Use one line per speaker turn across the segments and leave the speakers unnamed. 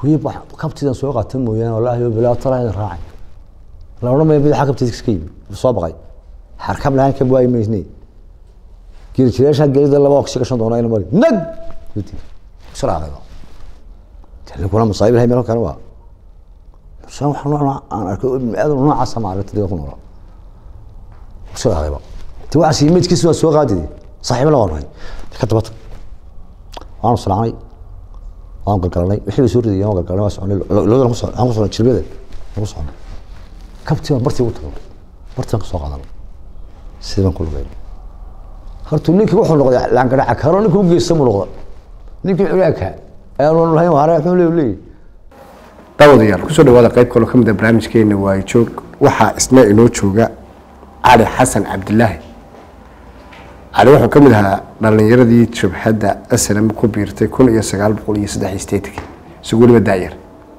wiib kabtidan soo qaata mooyaane wallaahi bilaa talaa raacay la odhan maya madaxa kabtiisa iska yimi soo baqay xarkam lahaan ka waayi maysnay geeljireesha gelida laba oksi gashan doona ina mari nag israacayba tani kuna masaayib ilahay meel kale waa musa wax nooc aan arkay aad noocaasa maaragta dee ku noolaa israacayba ti waxaas imidkiisa waa soo qaadidi saaxiibo la warnay ka dabata waanu salaanay waan galgalanay wixii bay soo ridayeen waan galgalanay waa soconay labada ku socon aan ku socon jirbada lagu soconay kabtii baan bartii u tago bartii baan ka soo qaadanay sidii baan ku lugeyn horta ninkii wuxuu noqday laangaraca karo ninkii u geysta mu noqda ninkii culaaka ayaanu lahayn waare wuxuu leeyahay leeyahay
daawadayaal kusoo dhawaada qayb kaloo ka mid a barnaamijkeena waayo joog waxaa isna inoo jooga cali xasan cabdilaahi cali wuxuu ka mid ahaa dhalinyaradii jabhadda slm ku biirtay kun iyo sagaal boqol iyo saddex iyo sideetankii isagu weliba daayar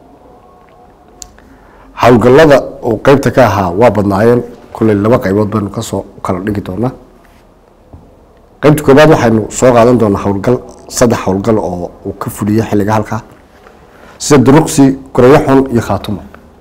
howlgallada uu qeybta ka ahaa waa badnaayeen kulley laba qaybood baynu kasoo kala dhigi doonaa qaybta koobaad waxaynu soo qaadan doonaa howlgal saddex howlgal oo uu ka fuliyo xilliga halkaa sida duruqsi gurayaxun iyo khaatumo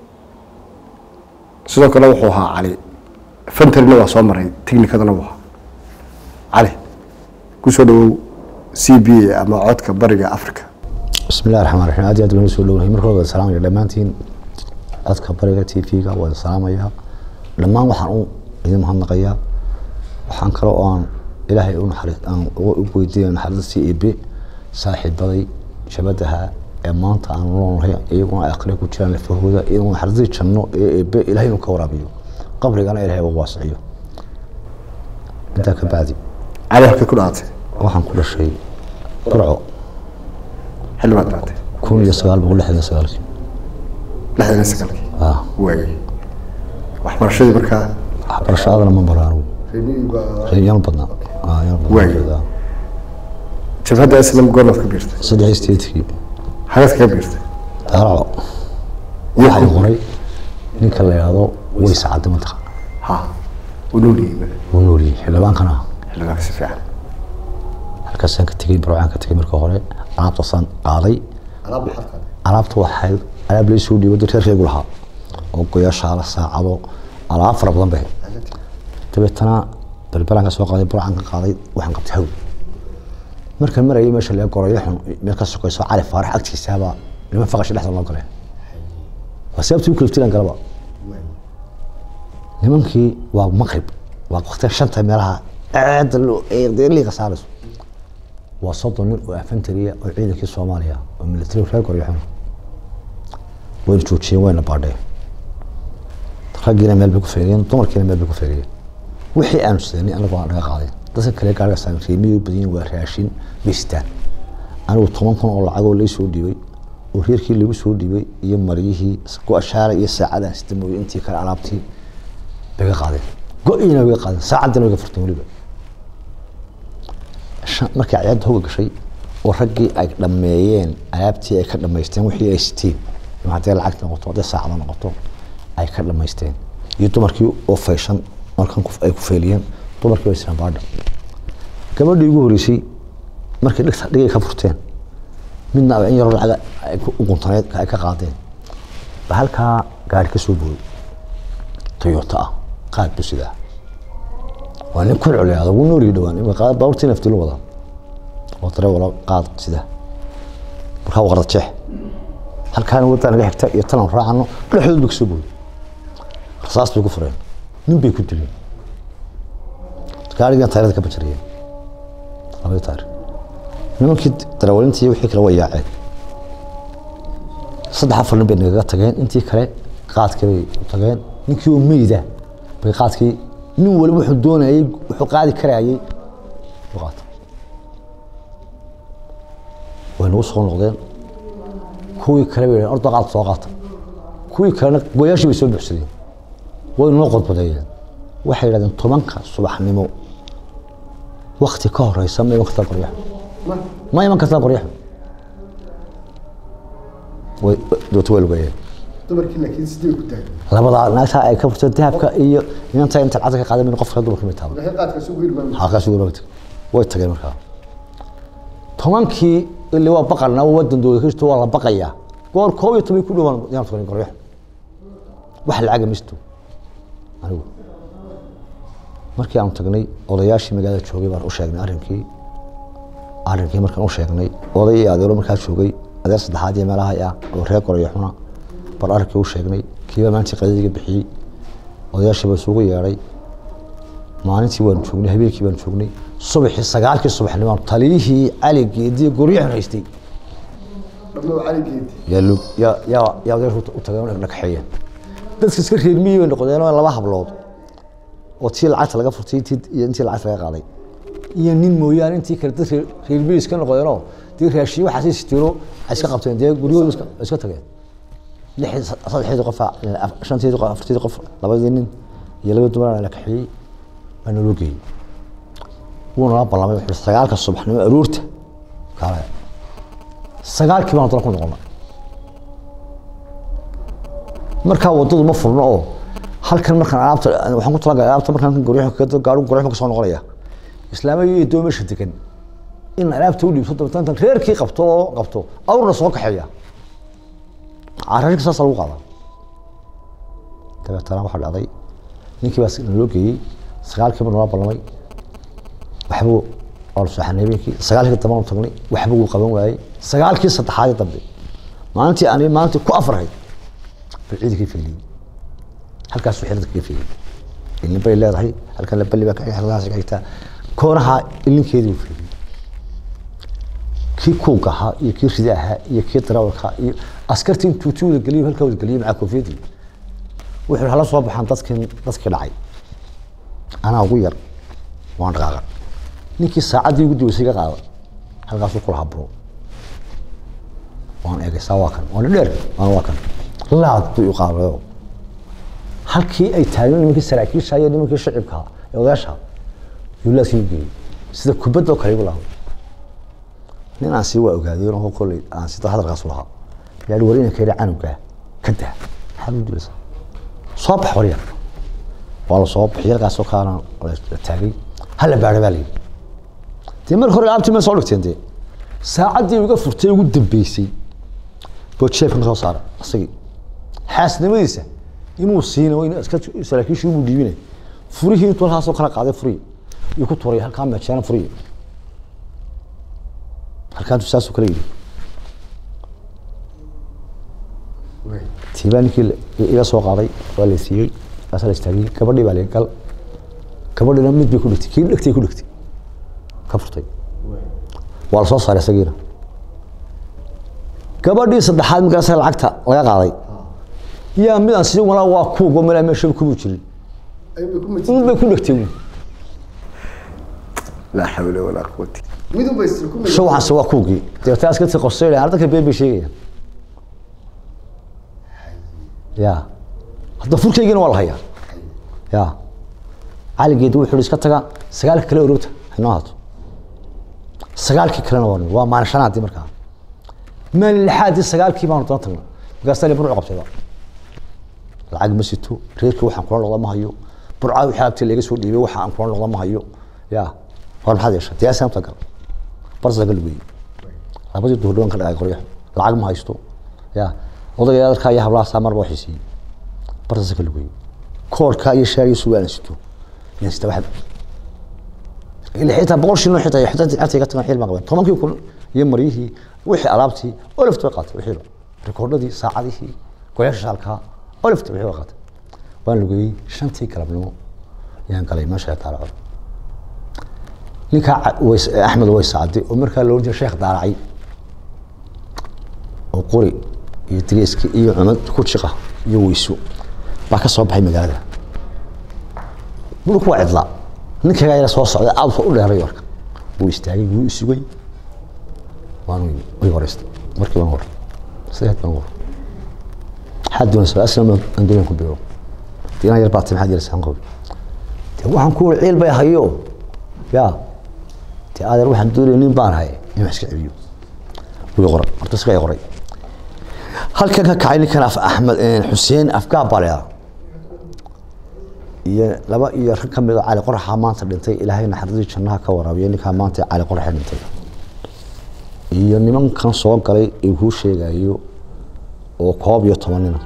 sidoo kale wuxuu ahaa cali fantarina waa soo maray technikadana wuu ahaa cali kusoo dhawow c b a ama codka bariga africa
بسم الله الرحمن الرحيم aad iyo aad baan usoo dhownahay marka hore waan salaamaya dhammaantiin codka bariga t v-ga waan salaamayaa dhammaan waxaan u idin mahadnaqayaa waxaan kale oo aan ilaahay u naxariis aan u weydiinaya naxariistii eebe saaxiibaday shabadaha ee maanta aan noolnahay iyaguna ay akhriya ku jiraan lafahooda iyaguna naxariistii janno ee eebe ilaahay inuu ka waraabiyo qabrigana ilaahay ugu waasiciyo intaa ka bacdi
cali halkay ku dhaatay
waxaan ku dhashay burco
xilli baad dhaatay
kun iyo sagaal boqol lixdan iyo sagaalkii
lixdan iyo sagaalkii
ah
waagay waxbarashadii markaa
waxbarashadana ma baraan yan badnaa ah yan
Waagi.
badnaa
jabhadda slm goornaad ka biirtay
saddex statekii
hagaad kaga biirtay
daaraco waxay qoray ninka la yidhaahdo way sacadda mantaqa
ha u noolyihiin
wuu noolyihi xildhibaankana
xilligaa si fiican
halkaasaan ka tegey barwacaan ka tegey marka hore alaabtaasaan qaaday alaabta waxay alaab la soo dhiibay reer reegu lahaa oo goyaashaala saacado alaab fara badan bay dabeetana balbalaan ka soo qaaday burcaan ka qaaday waxaan qabtay hawl markaan marayay meesha laga gorayo xun meel ka sokayso cali faarax agtiisaaba niman faqasha dhexda loo galay waa sababtii u kaliftilan galaba nimankii waa maqrib waa waqtiga shanta meelaha aada loo dee liiqa saarayso waa soddon nin oo afantariya oo ciidankii soomaaliya oo military reer goryaxun wayna joojiyeen wayna baadheen raggiina meel bay ku feegeen dumarkiina meel bay ku feegeen wixii aanu sidanay anagu aan naga qaadeen dadka kale gaariga saaran reemiyay badiyin waa raashin bistaan anigu toban kun oo lacagoo lay soo dhiibay oo reerkii lagu soo dhiibay iyo maryihii go-ashaara iyo saacadaan sita mooye intii kale alaabtii bay ga qaadeen go-iina way ga qaadeen saacaddina way ga furteen weliba shan- markii ciyaadda hoga gashay oo raggii ay dhammeeyeen alaabtii ay ka dhammaysteen wixii ay siteen ama haddii lacag noqoto haddii saacado noqoto ay ka dhammaysteen iyo dumarkii oo fayshan markan ku- ay ku feeliyeen dumarkii way siraan baadha gabadhii ugu horeysay markay dhigta dhigay ka furteen midna in yaroo lacaga ay ku- u guntaneed ay ka qaadeen ba halkaa gaari ka soo booday toyota ah qaad bu sidaa waa nin kun culiyaada wuu noolii dhawaan imika qaad baaburtii naftilu wada oo tare wala qaad sida markaa waa qarda jeex halkaana waddaa naga xigta iyo talan raacano dhexdood bay kasoo booday rasaas bay ku fureen nin bay ku dileen gaarigan tayrada ka bajariyeen labadii tayr nimankii darawalintii wixii kale way yaaceen saddex afar nin bay nagaga tageen intii kale qaadkii bay u tageen ninkii oo meyda bay qaadkii nin waliba wuxuu doonayay wuxuu qaadi karayay u qaata way nagu soo noqdeen kuwii kale bay yidhaheen orda qaad soo qaata kuwii kalena goyaashii bay soo buuxsadeen way noo qodbadeeyeen waxay yidhahdeen tobanka subaxnimo wakti ka horeysa ma iman kartaa qoryaxo ma iman kartaa qoryaxo way doota way lugeeyeen
dumarkii laakiin sidii ku taagay
labadaa naagtaa ay ka furtay dahabka iyo inanta inta lacagta ka qaadan qofka dumarka mid taaba
laakiin qaadkaas ugu hirmaamay
halkaas ugu rabtay way tageen markaa tobankii ili waa baqarna wadan dooda kristo waa la baqayaa goor koob iyo toban ku dhowaan yaan tukanin qoryax wax lacaga misto anigu markii aanu tagnay odayaashii magaalada joogay baan u sheegnay arrinkii arrinkii markaan u sheegnay oday iyo adeero markaa joogay adeer saddexaad iyo meelaha ah oo reer qoryaxuna baan arrinkii u sheegnay kiiba maalintii qadadiga bixiyey odayaashii baa isugu yeedhay maalintii waanu joognay habeenkii baanu joognay subaxii sagaalkii subaxnimaan taliyihii cali geediye goryaxun haystay yaa lug- yaa yaa yaa odayaashu u tageen oo dhagaxeeyeen dadka iska reer miyi bay noqdeen oo laba hablood oo tii lacagta laga furtay intii iyo intii lacagta laga qaaday iyo nin mooyaane intii kale dad reer reer miyi iska noqdeenoo dee raashiyo waxaasay sitiro ay iska qabteen dee guryahooda iska iska tageen lixdii saddexdii qof shanteedii qof afarteedii qof labadii nin iyo labadii dumar la kaxeeyey baa naloo geeyey wuu nala ballamay wuxuu yihi sagaalka subaxnimo aroorta kaale sagaalkii baan dala ku noqonay markaa wadadu ma furno oo halkan markaan alaabta waxaan ku talagalay alaabta markaan goryaha kaga gaadho goryaha ka soo noqonaya islaamay iyo doo meesha degan in alaabta u dhiibto dabeetana intaan reerkii qabto oo qabto awrna soo kaxeeya cararka saasa lagu qaadaa dabeetana waxaa dhacday ninkii baa naloo geeyey sagaalkiiba nala ballamay waxbuu waa la sooxanay habeenkii sagaalkii dambe aanu tagnay waxba wuu qaban waayey sagaalkii saddexaadii dambe maalintii ani maalintii ku afrahayd bal ciidankii fiiliyey halkaasuu xilada kaga fiiliyey ilin bay leedahay halkan la balli baa ka halkaas ka xigtaa koonaha ilinkeedii uu fiiliyey kii kuuga ahaa iyo kii rida ahaa iyo kii darawalka iyo askartii intuu tii wada geliyey halkaa wada geliyey macaa koofiyadii wuxuu hala soo baxaan dadkii dadkii dhacay anaa ugu yar waan dhaqaaqan ninkii saacaddii ugu daweysay ka qaada halkaasuu kula habro waan eegay saa waa kan waan dheer waan waa kan laad buu u qaadayo halkii ay taageen nimankii saraakiisha iyo nimankii shacibka ee odayaasha yuu laadkii u geeyey sida kubadda oo kale igu lahaa nin aan sii waa ogaaday oo kolley aan sida hadalkaas u lahaa yaa war inanka yidhi canugaa ka daa maxaad u dilaysaa soo bax waryar waa la soo baxiyay halkaasoo kaana la taagay hala baadha baa layidhi dee marka hore alaabtii ma soo dhigteen dee saacaddii uga furtay ugu dambeysay boo jeebkan ka soo saara isagii xaasnimadiisa inuu siina in iska saraakiishii inuu dhiibinay furihii intuu halkaasoo kala qaaday furihii iyo ku turay halkaa meejeena furihii halkaa intuu saasuu kala yidhi tiibaa ninkii iga soo qaaday waa la siiyey kaasaa la istaagiyey gabadhii baa la gal gabadhina mid bay ku dhigtay kii dhegtay ku dhigtay ka furtay waa la soo saaray isagiina gabadhii saddexaad markaasa lacagta laga qaaday yaa mid aan sii walaa waa kuugo malaa meesha kumuu jirin mid bay ku dhegtay uun
laa xawla walaa quwata
sho waxaanse waa kuugii dabeetana askartii qosay dhahan dadka been bay sheegayaan ya hadda furkaygiina waa la hayaa ya caligeedi wuxuu iska taga sagaalka kale orogta inoo haato sagaalkii kalena waa waa maalin shanaadii markaa maalin lixaadii sagaalkii baanu dana tagnay markaasaa li burcu qabtayba lacag ma sito reerkii waxaan kula noqda ma hayo burcaa wixii abti laga soo dhiibay waxa aan kula noqda ma hayo ya war maxaad yeesha dee asaamta gal barsa gal weeye labadii duhur dhawaan ka dhacay qoryax lacag ma haysto ya odayga adarkaa iyo hablahaasaa marba waxay siiyey barsa gal weeye koorkaa iyo shaariyo sugaana sito yan sita waxaad ilaa xitaa boqol shilin xitaa xitaa lacagta iga tagan xiil baan qaban tobankii kun iyo maryihii wixii alaabtii olafta way qaatay wixiiba rikoordhadii saacadihii goyaasha shaalkaa olafta wixii way qaatay waan lugeeyey shantii galabnimo yaan galay meesha taalaco ninkaa ways axmed way sacday oo markaa loo jeeda sheekh daaracay oo qori iyo digeyski iyo cumad ku jiqa iyo weyso baa ka soo baxay magaalada dhulku waa cidlaa ninkagaa yara soo socday aadka u dheeray warka wuu istaagay wuu isugay waan way horeystay markii baan horay sideed baan horay maxaad doonaysaa aslam aan doonaan ku beero diinaa yar baatay maxaad yeelaysaa qobi dee waxaan ku wari ciil bay hayo yaa dee adeer waxaan doonaya nin baan hay in wax iska celiyo wii qoray horta iska qoray halkan ka kacay ninkan af axmed xuseen afgaab baa leedaa iyo laba iyo rag ka mid oo cali qoraxa maanta dhintay ilaahay naxariistii jannaha ka waraabiya ninkaa maanta cali qoraxa dhintay iyo nimankan soo galay ee kuu sheegayo oo koob iyo toban nina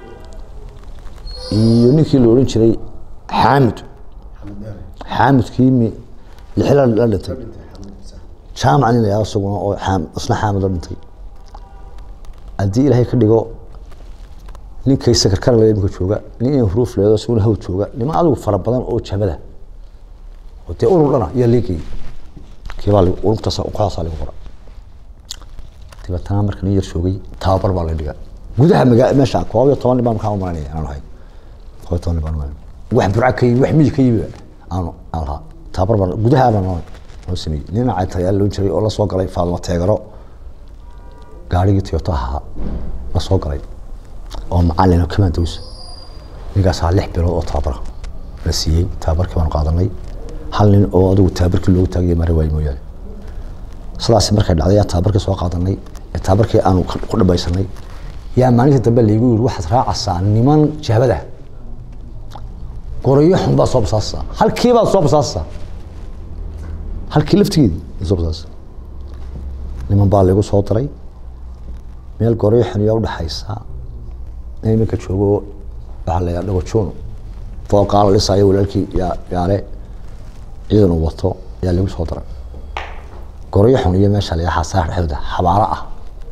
iyo ninkii la odhan jiray xaamid xaamidkii mi lixila la dhintay jaamac nin la yahdo isaguna oo xaam- isna xaamid la dhintay haddii ilaahay ka dhigo ninkay sakarkara le imika jooga nin in huruuf leedo isaguna haw jooga niman adigu fara badan oo jabada oo dee urur dhana ayaa leegayay kiibaa la- ururtaas kooxdaasaa lagu qora dabeetana marka nin yar joogay tababar baa la dhigaa gudaha magaa meesha koob iyo toban nin baan markaa u malanaya inaan ahay koob iyo toban nin baan u malanaya wax burca ka yimi wax miyi ka yimi aanu aan lahaa tababar baan gudaha baan noo noo sameeyey nin caytayaal loon jiray oo la soo galay faadimo teegaro gaarigii toyota ahaa la soo galay oo macalin oo commandos ninkaasaa lix bilood oo tababara la siiyey tababarkii baanu qaadanay hal nin oo adigu tababarkii loogu taagaya mari waayo mooyaane sidaas markay dhacday yaa tababarkii soo qaadanay ee tababarkii aanu ka- ku dhamaysanay yaa maalintii dambe laygu yiri waxaad raacaysaa niman jabada gorayo xun baad soo basaasaysaa halkii baad soo basaasaysaa halkii laftigeedii baad soo basaasaysaa niman baa laygu soo diray meel gorayo xun yaa udhaxaysa in iminka joogo waxaa la yidhaha dhagojoon fooqaa la dhisaayo walaalkii yaa yaale ciidan uu wato ayaa lagu soo daray gorayo xun iyo meesha la yidhaha xasaar dhexdooda xabaalo ah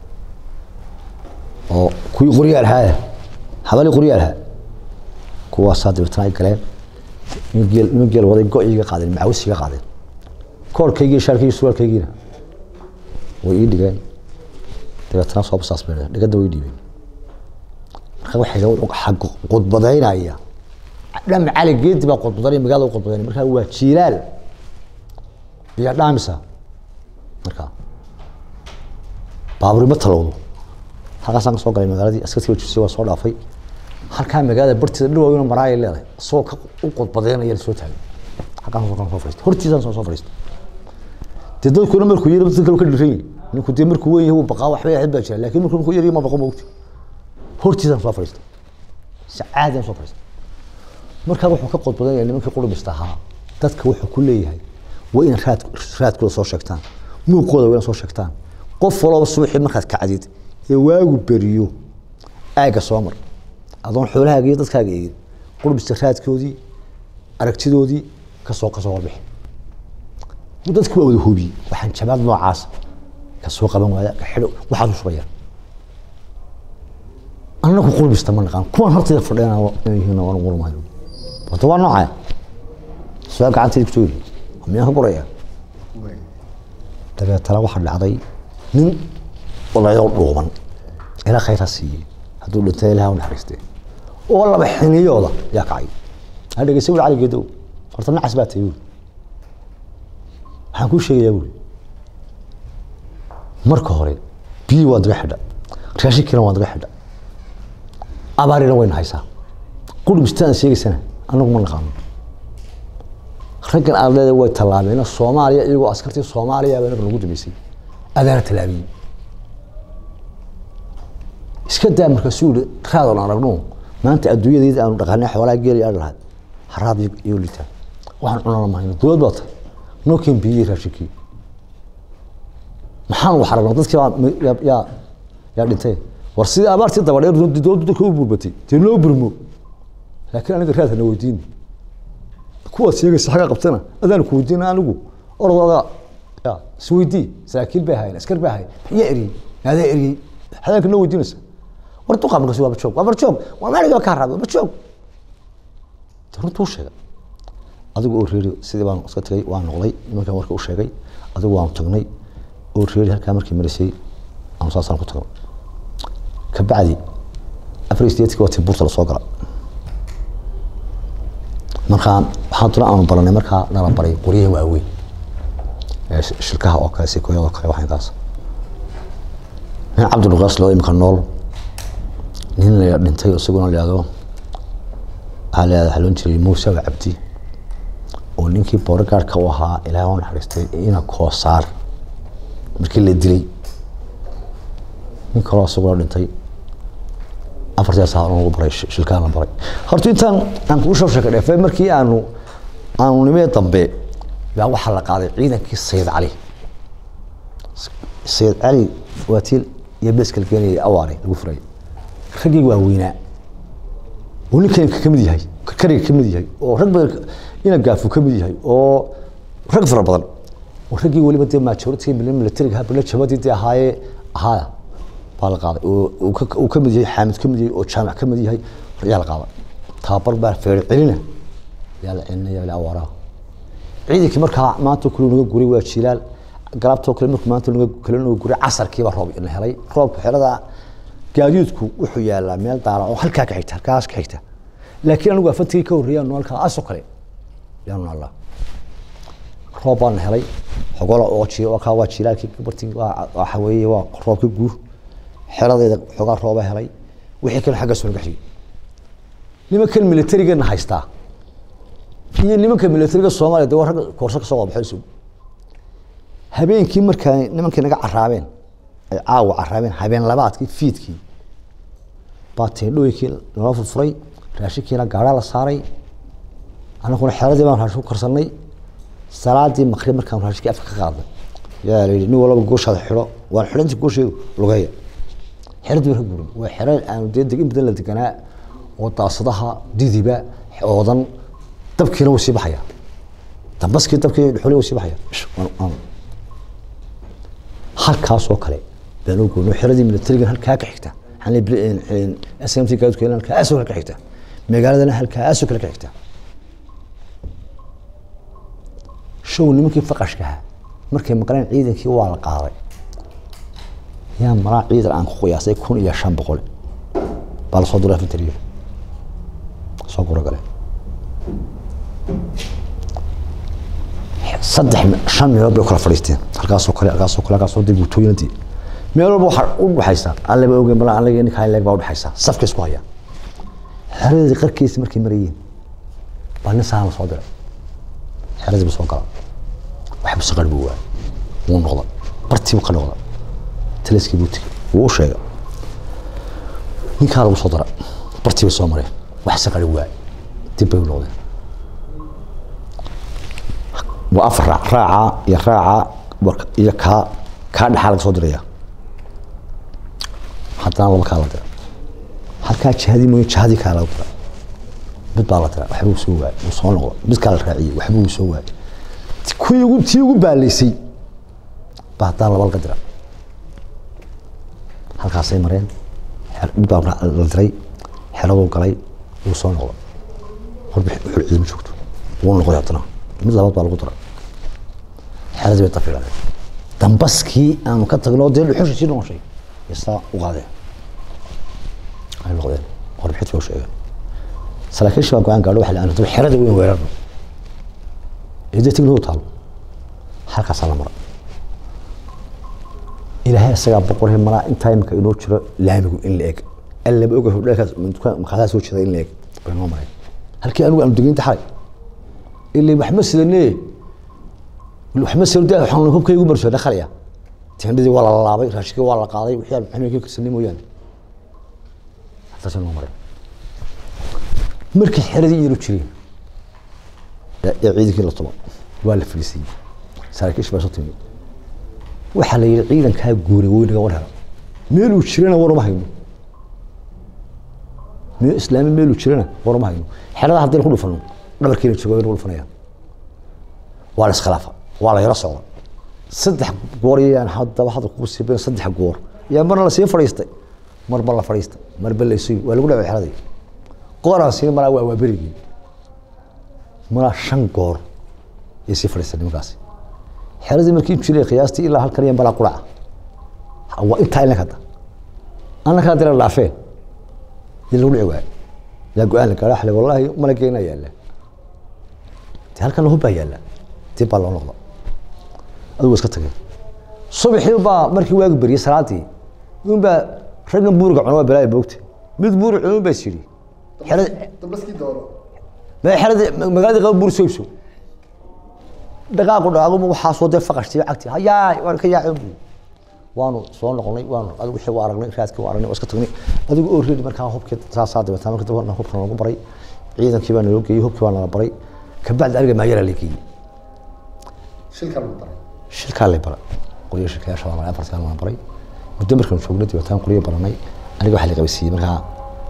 oo kuwii qoryaal haaya habali qoryaal ha kuwaasaa dabeetana ay galeen niman geel niman geel waday go-iga qaadeen macawisiga qaadeen koorkaygii shaarkaygii surwaalkaygiina way ii dhigeen dabeetana soo basaas bay dhigeen dhigadda way dhiibeen marka waxay xag qudbadaynaya dham cali geedi baa qudbadanaya magaalada u qudbadaynaya marka waa jiilaal biyo dhaamisa marka baaburi ma talowdo halkaasaan ka soo galay magaaladii askartii jibsi waa soo dhaafay halkaa magaalada barteeda dhawaa maraaya leedahay isagoo ka u qodbadeynaya soo taagay halkaan soo soo fariistay hortiisaan soo soo fariistay dee dadkuna markuu yiri dadka kale ka dhiran yahay ninku dee markuu weyn yahay uu baqaa waxba ahayd baa jira laakiin markuu markuu yari ma baqo moogti hortiisaan soo fariistay si caadi aan soo fariistay markaa wuxuu ka qodbadanaya nimankii qurubista ahaa dadka wuxuu ku leeyahay waa in raad raadkooda soo sheegtaan muuqooda waa in soo sheegtaan qof walba subaxii markaad kacdid ee waagu beriyo aagga soo mar adoon xoolahaaga iyo dadkaaga eegin qurbista raadkoodii aragtidoodii kasoo kasoo warbixi dadki waa wada hubiyey waxaan jabaad noocaas ka soo qaban waaya ka xidho waxaad u shubaya annagu qurbista ma naqaan kuwan hortayda fadhiyana yihiin waan qurmayo horta waa noocaya su-aal gacantayda kusoo yiri miyaan ka guraya dabeetana waxaa dhacday nin odayo dhuuban ilaa khayr ha siiyey hadduu dhintay ilaha u naxariistee oo laba xiniyooda yaa kacay ha dhegeysa wuli cali geedow horta nacas baa tahay buuri waxaan kuu sheegayaa buuri marka hore biyi waa daga xidha raashinkiina waa daga xidha abaarina wayna haysaa qurubistaan sheegaysana anagu ma naqaano raggan aad leedahay way tallaabeen soomaaliya iyagoo askartii soomaaliya baa naga lagu dambeysay adaana tallaabiyey iska daa markaasuu yihi raadon aan aragno maanta adduunyadayda aanu dhaqanay xoolaha geeli aan lahay haraad iyo litaan waxaan cunana mahayno dowlad baa tahay noo keen biyey raashinkii maxaan wax aragnaa dadkii baa yaa yaa yaa dhintay war sidii abaartii dabadheer dowladdu dadka u burbatay dee noo burmo laakiin aniga raad hana weydiin kuwaad sheegaysa xagga qabtana adaan ku weydiina anigu orodooda ya isweydii saraakiil bay ahaayeen askar bay ahaayeen yaa eriyey adaa eriyey hadaanka noo weydiinaysa war duqa markaas waa barjoog waa barjoog waa maaliga kaa raabay barjoog runtuu sheegay adigu oo reeri sidii baan iska tagay waan noqday nimankan warka u sheegay adigu waanu tagnay oo reeri halkaa markii marisay aanu saasaan ku tagnay kabacdi afar sideedkii waa tii buurta lasoo gala markaa waxaan tuna aanu baranay markaa nala baray qoryaha waaweyn ee shilkaha oo kale sikoyada kale waxaynkaas nin cabdulqaas loo imika nool nin la dhintay isaguna layado waxaa la waxaa loon jiray muuse wa cabdi oo ninkii boorgaarhka u ahaa ilaahay oo naxariistay ina koosaar markii la dilay nin kaloo isaguna dhintay afartii saa lagu baray shilkaa la baray horta intaan aan kuu soo sheekay dheefay markii aanu aanu nimee dambe baa waxaa la qaaday ciidankii sayid cali sayid cali waa tii iyo beskal keenayay awaare lagu furay raggii waaweynaa oo ninkanka ka mid yahay kariga ka mid yahay oo rag badan ina gaafu ka mid yahay oo rag fara badan oo raggii weliba dee majority militariga habla jabadii dee ahaayee ahaaya baa la qaaday oo uu ka- uu ka mid yahay xaamid ka mid yahay oo jaamac ka mid yahay yaa la qaaday tababar baa feer celina yaa la celinaya yaa la awaaraa ciidankii markaa maanta kale naga guray waa jilaal galabtoo kale markuu maanta naga kale naga guray casarkiiba roob ina helay roobka xerada gaadiidku wuxuu yaalaa meel daala oo halkaa ka xigta halkaas ka xigta laakiin anigu afantigii ka horreeyaan halkaa asoo kale yaanu nallaa roob baan helay xogola oo ji oo kaa waa jilaalkii bartii waa waxa weeye waa roobka guur xeradeeda xogaa rooba helay wixii kale xagga soo naga xigay nimankan militarigana haystaa iyo nimanka militariga soomaaliya de waa ragga koorso ka soo qabaxay sug habeenkii markaa nimankii naga caraabeen ay caawa caraabeen habeen labaadkii fiidkii baa teendhooyinkii nala furfuray raashinkiina gaadhaa la saaray annaguna xeradii baan raashin ku karsanay salaadii maqrib markaan raashinkii afka ka qaadnay yaa la yidhi nin walaba gooshaada xidho waan xidhanti goosheedu lugeeya xeradii baan ka guurin waa xero aanu dee deg in badan la deganaa oo daasadaha didiba oodan dabkiina wuu sii baxaya dambaskii dabkii dhuxuli wuu sii baxaya Ish, waan- waan- halkaasoo kale baan u goynay xeradii militarigan halkaa ka xigta smt gaadudka halkaasoo kale ka xigta magaaladana halkaasoo kale ka xigta show nimankii faqashkaha markay maqleen ciidankii waa la qaaday yaa maraa ciidan aan ku qiyaasay kun iyo shan boqol baa lasoo duray infantariga soo gura gale saddex shan meelood bay u kala fadhiisteen halkaasoo kale halkaasoo kale halkaasoo dib guutooyinadii meel walba waxaa u dhaxaysa allaba ogeyn bala allaga ninka leeg baa u dhaxaysa safka isku haya xeradii qarkiisa markay marayeen baa nin sahan la soo diray xeradii buu soo gala waxba saqar buu waayay wuu noqda bartii buu ka noqda taliskii buu tegey wuu u sheegay ninkaa lagu soo dara bartii bay soo mareen wax saqari waayay dib bay u noqdeen waa afar raac raaca iyo raaca warka- iyo kaa kaa dhexaa laga soo diraya haddana laba kaa la dira halkaa jihadii mooye jihadii kaa laga dira mid baa la dira waxba uu soo waayay uu soo noqdo mid kaa la raaciyey waxba uu soo waayay kuwii ugu tii ugu baalaysay baa haddana laba laga dira halkaasay mareen xer- mid baa la la diray xeraduu galay wuu soo noqdo horba wuxuu ciidama joogto wuu noqday haddana mid labaad baa lagu dira xeradii bay dafiiladeen dambaskii aanu ka tagno dee dhuxusha sii noqoshay isaa u qaadeen ay noqdeen warbixintii baa u sheegeen saraakiisha baa go-aan gaadho waxa la aanto xerada weyn weerarno ee dee tignahu taalo halkaasaa la maray ilaahay isagaa boqorhe malaa intaa imika inoo jiro laamigu in la eg allaba oga hodheelkaas makaasaa soo jeeda in la eg bay noo mareen halkii anigu aanu degeynta xalay ilaa wax ma sidane wax ma sidane waxaan hubkaygu marso dhaqalaya tendhadii waa la laabay raashinkii waa la qaaday wixii aan maxamed ka karsanay mooyaane halkaasay noo mareen markii xeradii iyaru jireen ee ciidankii la tumo waa la fadhiisiyey saraakiish baa soo timi waxaa la yidhi ciidankaa guuray weynaga war helo meeluu jirana war uma hayno meel islaami meeluu jirana war uma hayno xerada haddii ku dhufano dhabarkiina joogo lagu dhufanaya waa la iskhilaafa waa la yaro socda saddex goor yaan haddaba hadda kugu siibeen saddex goor yaa marna lasii fadhiistay marba la fadhiistay marba la isugi waa lagu dhacay xeradii gooraan sii maraa waa waa berigii maraa shan goor yay sii fadhiistay nimankaasi xeradii markii jiray qiyaastii ilaa halkan iyo balaa quraca waa intaa ilaa hadda annakaa dira dhaafeen dii lagu dhici waayo yaa go-aan la gaadha xale wallaahi malageena yaalla de halkan hubbaa yaalla dib baa loo noqda adigu iska tageen subaxii baa markii waagu beriyey salaadii unbaa raggan buuriga cuna waa balaayo boogta mid buuri cunun baa is yidhi xerada
dambaskii dooro
ma xerada magaalada qaba buur soo ibso dhaqaaqu dhaqaaqu waxaa soo dee faqashtii cagti hayaay waan ka yaacay buu waanu soo noqonay waanu adigu wixii waa aragnay raadkii waa aragnay waa iska tagnay adigu oo reedi markaa hubkii saasaa dabeetaa markii dambe hubka nagu baray ciidankii baa naloo geeyey hubkii baa nala baray kabacdi aniga maayaraa la geeyey
shilka lagu daray
shilkaa lay bara qoryo shilkayaasha waa maray afartaa waan baray muddo markaan joognay dabeetaan qoryo baranay aniga waxaa la qabasiiyey markaa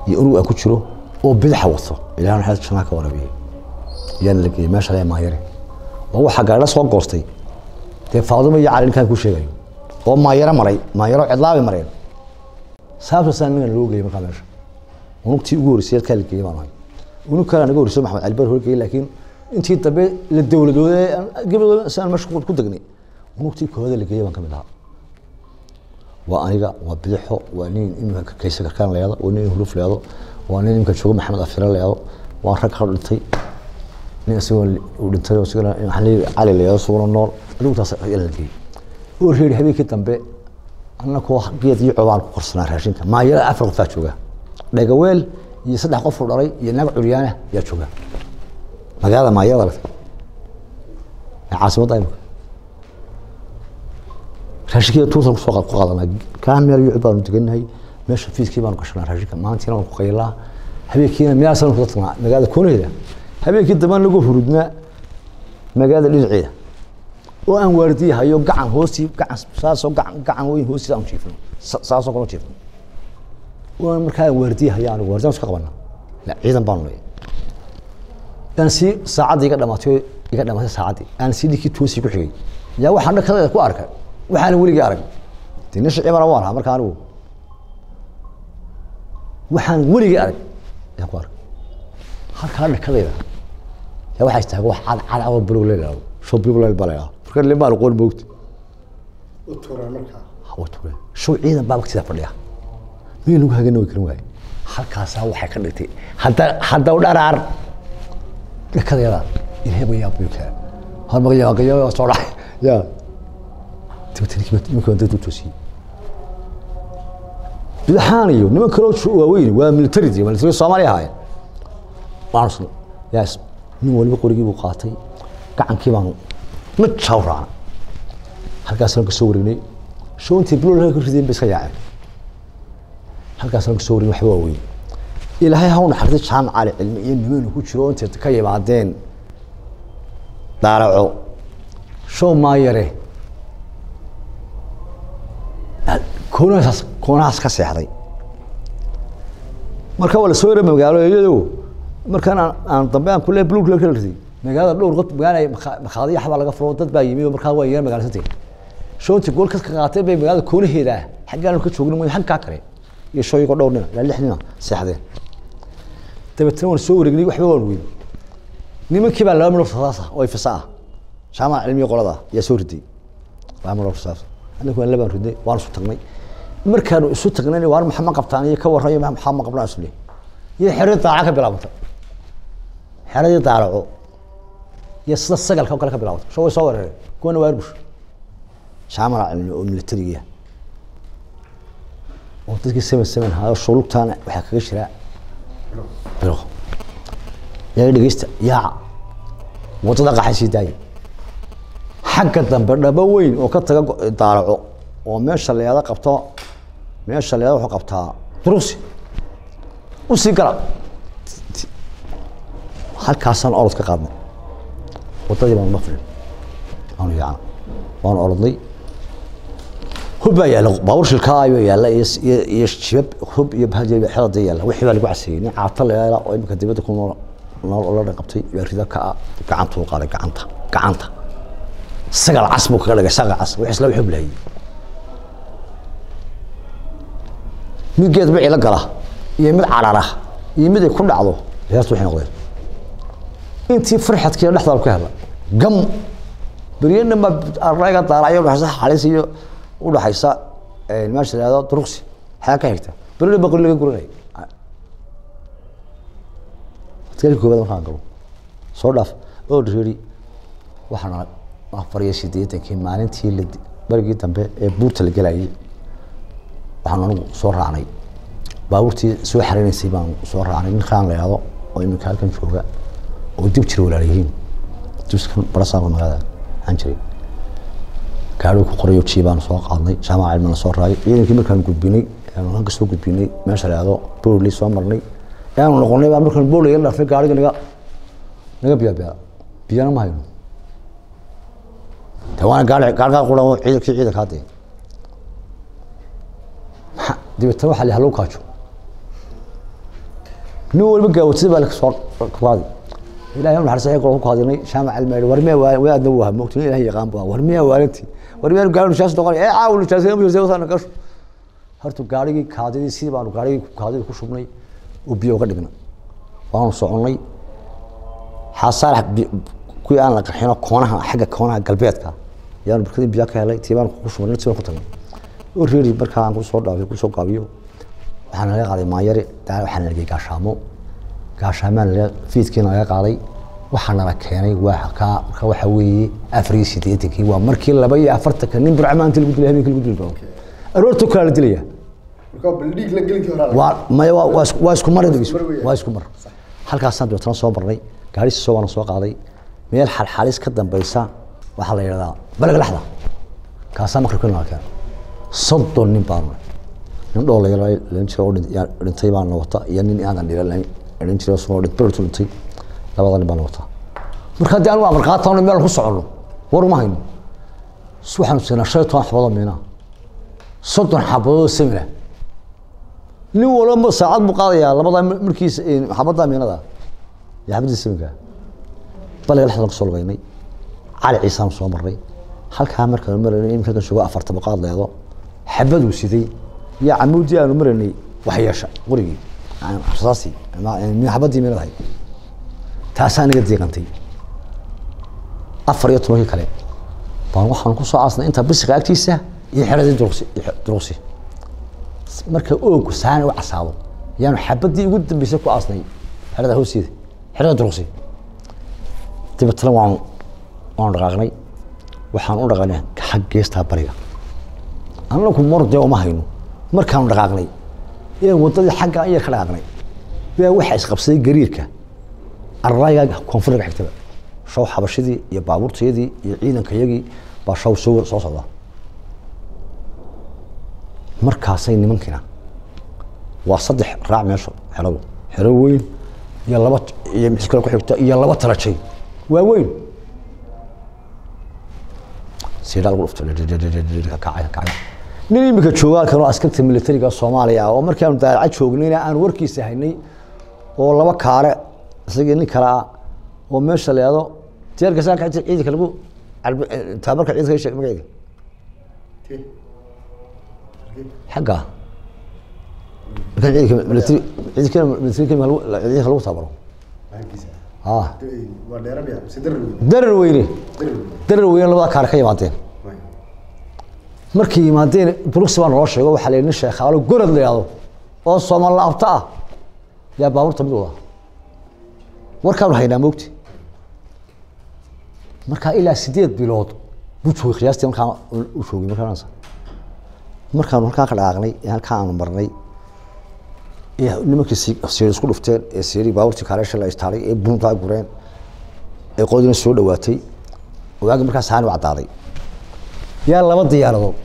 iyo unug aan ku jiro oo bidaxa wato ilaah naxariis janaa ka warabiyey yaana la geeyey meesha lee maayare oo waxaa gaadha soo goostay dee faadumo iyo cali ninkaan ku sheegayo oo maayaro maray maayaro cidlaabi mareen saabtaasaa ningan loo geeyey markaa meesha unugtii ugu horreysay halkaa la geeyey baan ahay unug kale naga horreysay maxamed cali bar horgeeyey laakiin intii dambe la dowladooday gabadooda si aan meesha ku degnay unugtii kooda la geeyey baan ka mid ahaa waa aniga waa bidixo waa nin imika kayse karkaan leedo waa nin huluf leedo waa nin imika joogo maxamed afire leedo waa rag ka dhintay nin isagoo uu dhintay oo isagana waxaan leeyahay cali leedo isaguna nool adigu taas ayaa la geeyey oo reeri habeenkii dambe annakoo geed iyo cobaan ku korsanaa raashinka maayara afar qofaa jooga dhagaweel iyo saddex qof uu dhalay iyo naag curyaana yaa jooga magaalada maayarada lagtay ee caasimadda imika raashinkeeda tuurtan kusoo ku qaadanaa kaa meel yucub baanu deganahay meesha fiiskii baanu gashanaa raashinka maalintiina waan ku qaylaa habeenkiina meelaasaan ku dadnaa magaalada koonaheeda habeenkii dambaan lagu hurudnaa magaalada dhinaceeda oo aan waardiyahayo gacan hoostii gacan saasoo gacan gacan weyn hoostiisa aan jiifno saasoo kale jiifno oo aan markaa aan waardiyahayo anigu waardiyaan iska qabana la ciidan baanu leeyahay aan sii saacaddii iga dhamaatay iga dhamaatay saacaddii aan sii dhinkii toosii ku xigay yaa waxaan dhakada ku arkay waxaana weligii arag de nin shicibana waan ahaa marka anigu waxaan weligii arag ayaan ku arkay halkaa dhakadayda yaa waxaa istaaga wax cad cad oo bulug leelaado show bulug leel baa leelaado marka limaa aqoon moogta
u tuura markaa
hawa tuure show ciidan baa waqtidaa fadhiya meel lagu hagana way karin waaye halkaasaa waxay ka dhigtay hadda hadda u dharaar dhakadayada ilaahay baa yaab kaa hor magayaa soo dhacay yaa imika dad u toosiyey bidaxaan iyo niman kaloo waaweyn waa militarid military soomaaliya ahaayeen waanu yaas nin waliba qorigii buu qaatay gacankii baanu mid jaw raacna halkaasaan kasoo waregnay shoontii blol ka rideen bay iska yaaceen halkaasaan kasoo waregnay waxba waaweyn ilaahay ha u naxariistay jaamac cali cilmi iyo nimanu ku jiro intay ka yimaadeen daaraco show maayare koonahaas koonahaas ka seexday marka waa lasoo yara magaalo iyado markaan aan aan dambe aan kule blug la kala riday magaalada dhowr qod magaala makhaadiya xabaa laga furo dad baa yimi oo markaa waa yara magaalasantay shoonti gool ka qaatay bay magaalada koonaheeda xaggaan ka joogin mooy xaggaa kale iyo shooyigoo dhowr nina ilaa lix nina seexdeen dabeetana waan soo wareegnay waxba waan weyn nimankii baa laba midhood sasaasa oo ifisa ah jaamaca cilmiga qolada yaa soo riday laba midhood sasaasa anagu waan labaan ridnay waan isu tagnay markaanu isu tagnayna waan maxaa ma qabtaan iyo ka warrayo maxaa ma qabnaa isle iyo xeradii daaca ka bilaabantay xeradii daaraco iyo sida sagalka oo kale ka bilaabantay sho way soo weerareen kuwana waa arbush jaamala cilmi oo militariga oo dadkii seven seven haayo shulugtaana waxaa kaga jiraa bilo yaa dhegeysta yaaca wadada qaxay sii daaya xagga dambe dhabo weyn oo ka taga daaraco oo meesha leeda qabto meesha leeda wuxuu qabtaa durusi u sii gala halkaasaan orod ka qaadnay wadadii baanu mafrin aanu yaacna waanu orodnay hub baa yaalla baabuur shilkaa ayuu yaalla iyo iyo jibab hub iyo xelada yaalla wixii baa lagu caseeyey nin caata leela oo imika dibadda ku nool nool oo la dhan qabtay yaa rida ka ah gacantuu qaaday gacanta gacanta sagal cas buu kaga dhigay sagal cas wix isla wuxuu bilaayay mid geed bicii la gala iyo mid carara iyo mid ay ku dhacdo heertu waxay noqdeen intii farxadkii dhexdaal ka hela gam beriyana ma arayga daalayo dhaxaysa xalis iyo u dhaxaysa meesha la yidhahdo duruqsi xayaa ka xigta berina baqri laga guranay adkaali koobaad markaan galo soo dhaaf oo reeri waxaan afar iyo siddeetankii maalintii la barigii dambe ee buurta la gelayay waxaan anigu soo raacnay baabuurtii soo xareynaysay baan soo raacnay nin kaan la yahdo oo iminka halkan jooga oo dib jira walaalayihiin dibskan barasaaba magaalada waxaan jiray gaadhuu ku qorayo jii baan soo qaadnay jaamaca cilmina soo raayay ciidankii markaan gudbinay halka soo gudbinay meesha la yahdo boorley soo marnay ayaanu noqonay baa markaan boorley la dhaafay gaadhiga naga naga biyaa biyaa biyana ma hayno de waana gaari gaargaa quran oo ciidankii ciidanka hadde dabeetana waxaa la hallow kaajo nin walba gaawatida baa soo qaadi ilahay u naxariisay ayagoo ku hadinay shaamac almeeri war miyaa waa waa adna waa moogtay nin ilahay yaqaan baa war miyaa waalanti war miyaa gaari nishaas noqon ee caawu nishaas ma jirtay wasana gasho horta gaarigii kaadidii sidii baanu gaarigii kaadidii ku shubnay oo biyo uga dhignay waanu soconnay xasaarax kuwii aan la qarxino koonaha xagga koonaha galbeedka yaanu barkadii biyo ka helay tii baan ku shubnay tii baan ku tagnay oo reeri markaa aan kusoo dhaafiyo kusoo gaabiyo waxaan laga qaaday maanyari daa waxaan lagay gaashaamo gaashaamaan laga fiidkiina laga qaaday waxaa nala keenay waa ka marka waxa weeye afar iyo siddeetankii waa markii laba iyo afartanka nin burcamaanti lagu dilay habeenkii lagu dili doono aroorta kala la dilaya
marka baldhiig la gelinkii hore
waa maya waa waa isku- waa isku mar dhegeyso waa isku mar halkaasaan dabeetana soo marnay gaarisi soo waana soo qaaday meel xalxalis ka dambaysa waxaa la yidhahdaa balag laxda kaasaa maqribka nala keenay soddon nin baanu nahay. nin dhoo la lan jira oo dhin- yaa dhintay baana wata iyo nin aadan dhiran dhin jira soo dhint bertu dhintay labada nin baana wata marka haddii anigu amar qaatano meel ku soconno war uma hayno s- waxaanu siinaa shan iyo toban xabadoo miinaa soddon xabadood samina nin walba saacad buu qaadayaa labadaa markiisa xabadda miinada iyo xabadii saminka baliga lexdan ku soo lugaynay cali ciisaan soo marnay halkaa markaanu maraynay iminka kan sugo afarta boqaad leedo xabaduu siday iyo camuudii aanu maraynay waxyeesha qurigii rasaasi xabadii miinadahay taasaa aniga diiqantay afar iyo tobankii kale baan waxaan ku soo aasnay inta bisiqa agtiisa iyo xeradii duruqsi iyo duruqsi marka oogu saani u casaado yaanu xabadii ugu dambeysay ku aasnay xerada hoosteeda xerada duruqsi dabeetana waanu waanu dhaqaaqnay waxaan u dhaqaaqnay xag geestaa bariga annagu mordee uma hayno markaanu dhaqaaqnay ee wadadii xagga ayar ka dhaqaaqnay baa waxaa isqabsaday gariirka arrayga koonfurga xigtaba shaw xabashidii iyo baabuurtayadii iyo ciidankayagii baa shaw soo soo socda markaasay nimankiina waa saddex raac meesha xeradu xero weyn iyo laba iyo mid kale ku xigta iyo laba talajay waa weyn siidhaa lagu dhufto kacay kacay nin imika joogaa kanoo askarta militariga soomaaliya ah oo markii aanu daalaca joognayna aan warkiisa haynay oo laba kaare isagii nin kale ah oo meesha leedo jeerka saaka ciidanka lagu calbi- taabarka ciidanka sheeg magaceeda xagga markaan ciidanka militari ciidanka militari ciidanka lagu tabaro ah
waa dheerabya mise darar weyn
darar weyne darar weyne labada kaare ka yimaadeen markay yimaadeen bruxi baa naloo sheego waxaa la yidhi nin sheekhaalo gorod la yidhahdo oo soomaal laabta ah yaa baabuurta mid wada warkaanu haynaa moogti markaa ilaa sideed bilood buu joogay qiyaastii markaa u joogay markaansa markaanu halkaa ka dhaqaaqnay ee halkaa aanu marnay ee nimankii si- siiri isku dhufteen ee siiri baabuurtii kaareesha la istaalay ee buuntaa gureen ee qoodina soo dhawaatay waagi markaa saani u caddaaday yaa laba diyaaradood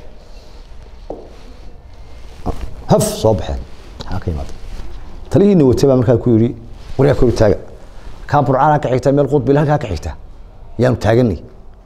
haf soo baxeen maxaa ka yimaada talihiina watay baa markaa ku yidhi waryaa kori taaga kaa burcaanaa ka xigta meel qudbil halkaa ka xigta yaanu taaganay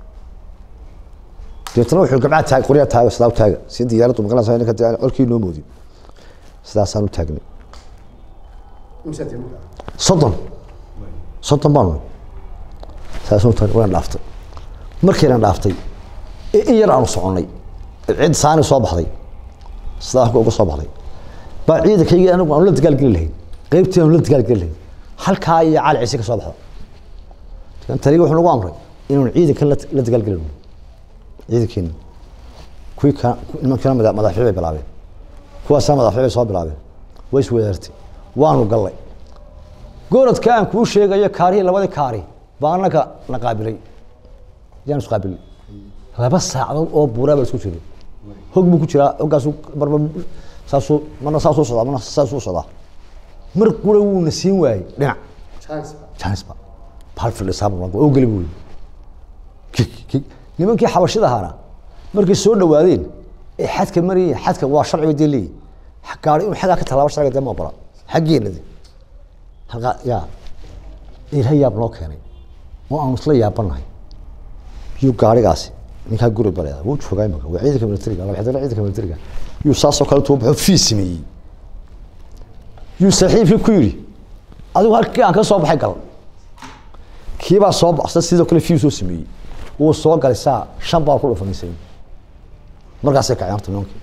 deetana wuxuu gabcaa taag qoryaa taaga sidaa u taaga si diyaaraddu maqlanaysa ninka dee colkii noo moodin sidaasaan u taagnay
imsaad marka
soddon soddon baanu saasuu tagnay waan dhaaftay markaynan dhaaftay ee in yar aanu soconnay cid saani soo baxday sidaa halka uga soo baxday baa ciidankaygii anagu aanu la dagaalgeli lahayn qaybtii aanu la dagaalgeli lahayn halkaa iyo cali ciise ka soo baxda kan taliga wuxuu nagu amray inaanu ciidankan la la dagaalgelino ciidankeena kuwii ka nimankiina mada- madaxyo bay bilaabeen kuwaasna madaxyo bay soo bilaabeen way iswadaartay waanu gallay gorodka aan kuu sheegayo kaarihii labadii kaari baa annaga na qaabilay yaan is qaabilay laba saacadood oo buuraa baa isku jiray hog buu ku jiraa hoggaasuu marba saasuu marna saasuu socdaa marna saasuu socdaa mar qura wuuna siin waayey dhinac
chance
janisba bahal fildhisaab oo geli buu yidhi kik kik nimankii xabashida ahaana markay soo dhawaadeen ee xadka marayeen xadka waa sharciga dee leeyihin gaari inuu xaggaa ka tallaabo sharciga dee ma ogola xaggeena de halkaa yaa ilaah yaab noo keenay oo aanu isla yaabanahay yuu gaarigaasi ninkaa guri baleeda wuu joogaa imika waa ciidanka militariga laba xidana ciidanka militariga yuu saasoo kale tuu baxo fii sameeyey yuu saaxiibkii ku yidhi adigu halkii aan ka soo baxay gal kiibaa soo baxsan sidoo kale fiu soo sameeyey wuu soo galay saa shan baa ku dhufanaysay markaasay kaceen horta nimankii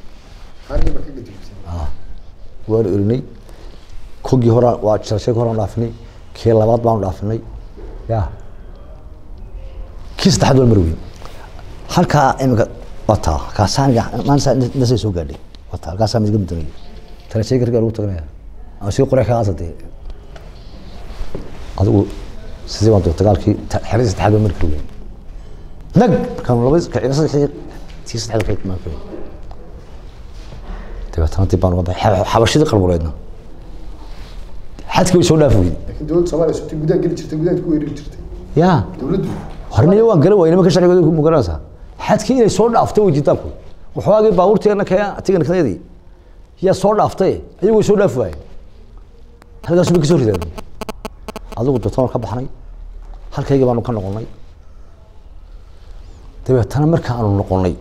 waan erinay kogii hore waa jarashadii hore aan dhaafinay kii labaad baanu dhaafinay ya kii saddexaad waan marweyn halkaa imika wataa kaasaaniga maanta nasay soo gaadhay wataa halkaasaa midga mudanaya tarashadii gargaa lagu taganaya ama sii qoray kaasa dee adigu sidii baan dagaalkii xeradii saddexaad baan mari kari weyn nag markaan laba kacina saddexdii tii saddexaad ka mari kari weyn dabeetana dib baan uga baxay xabashadii qalbuleedna xadkii way soo dhaafi weyday
laakiin dowladda soomaaliya sutay gudaha geli jirtay gudaha ku weerari jirtay
ya
dowladdu
horniyo waan garan waayay nimanka sharcigooda ku mugaranaysaa xadkii inay soo dhaafto way jirtaan kuwi waxoogii baabuurteena kee tigankadii yaa soo dhaaftay ayagu way soo dhaafi waayeen halkaas bay ka soo ridaan adigu dotoon ka baxnay halkaygii baanu ka noqonnay dabeetana marka aanu noqonnay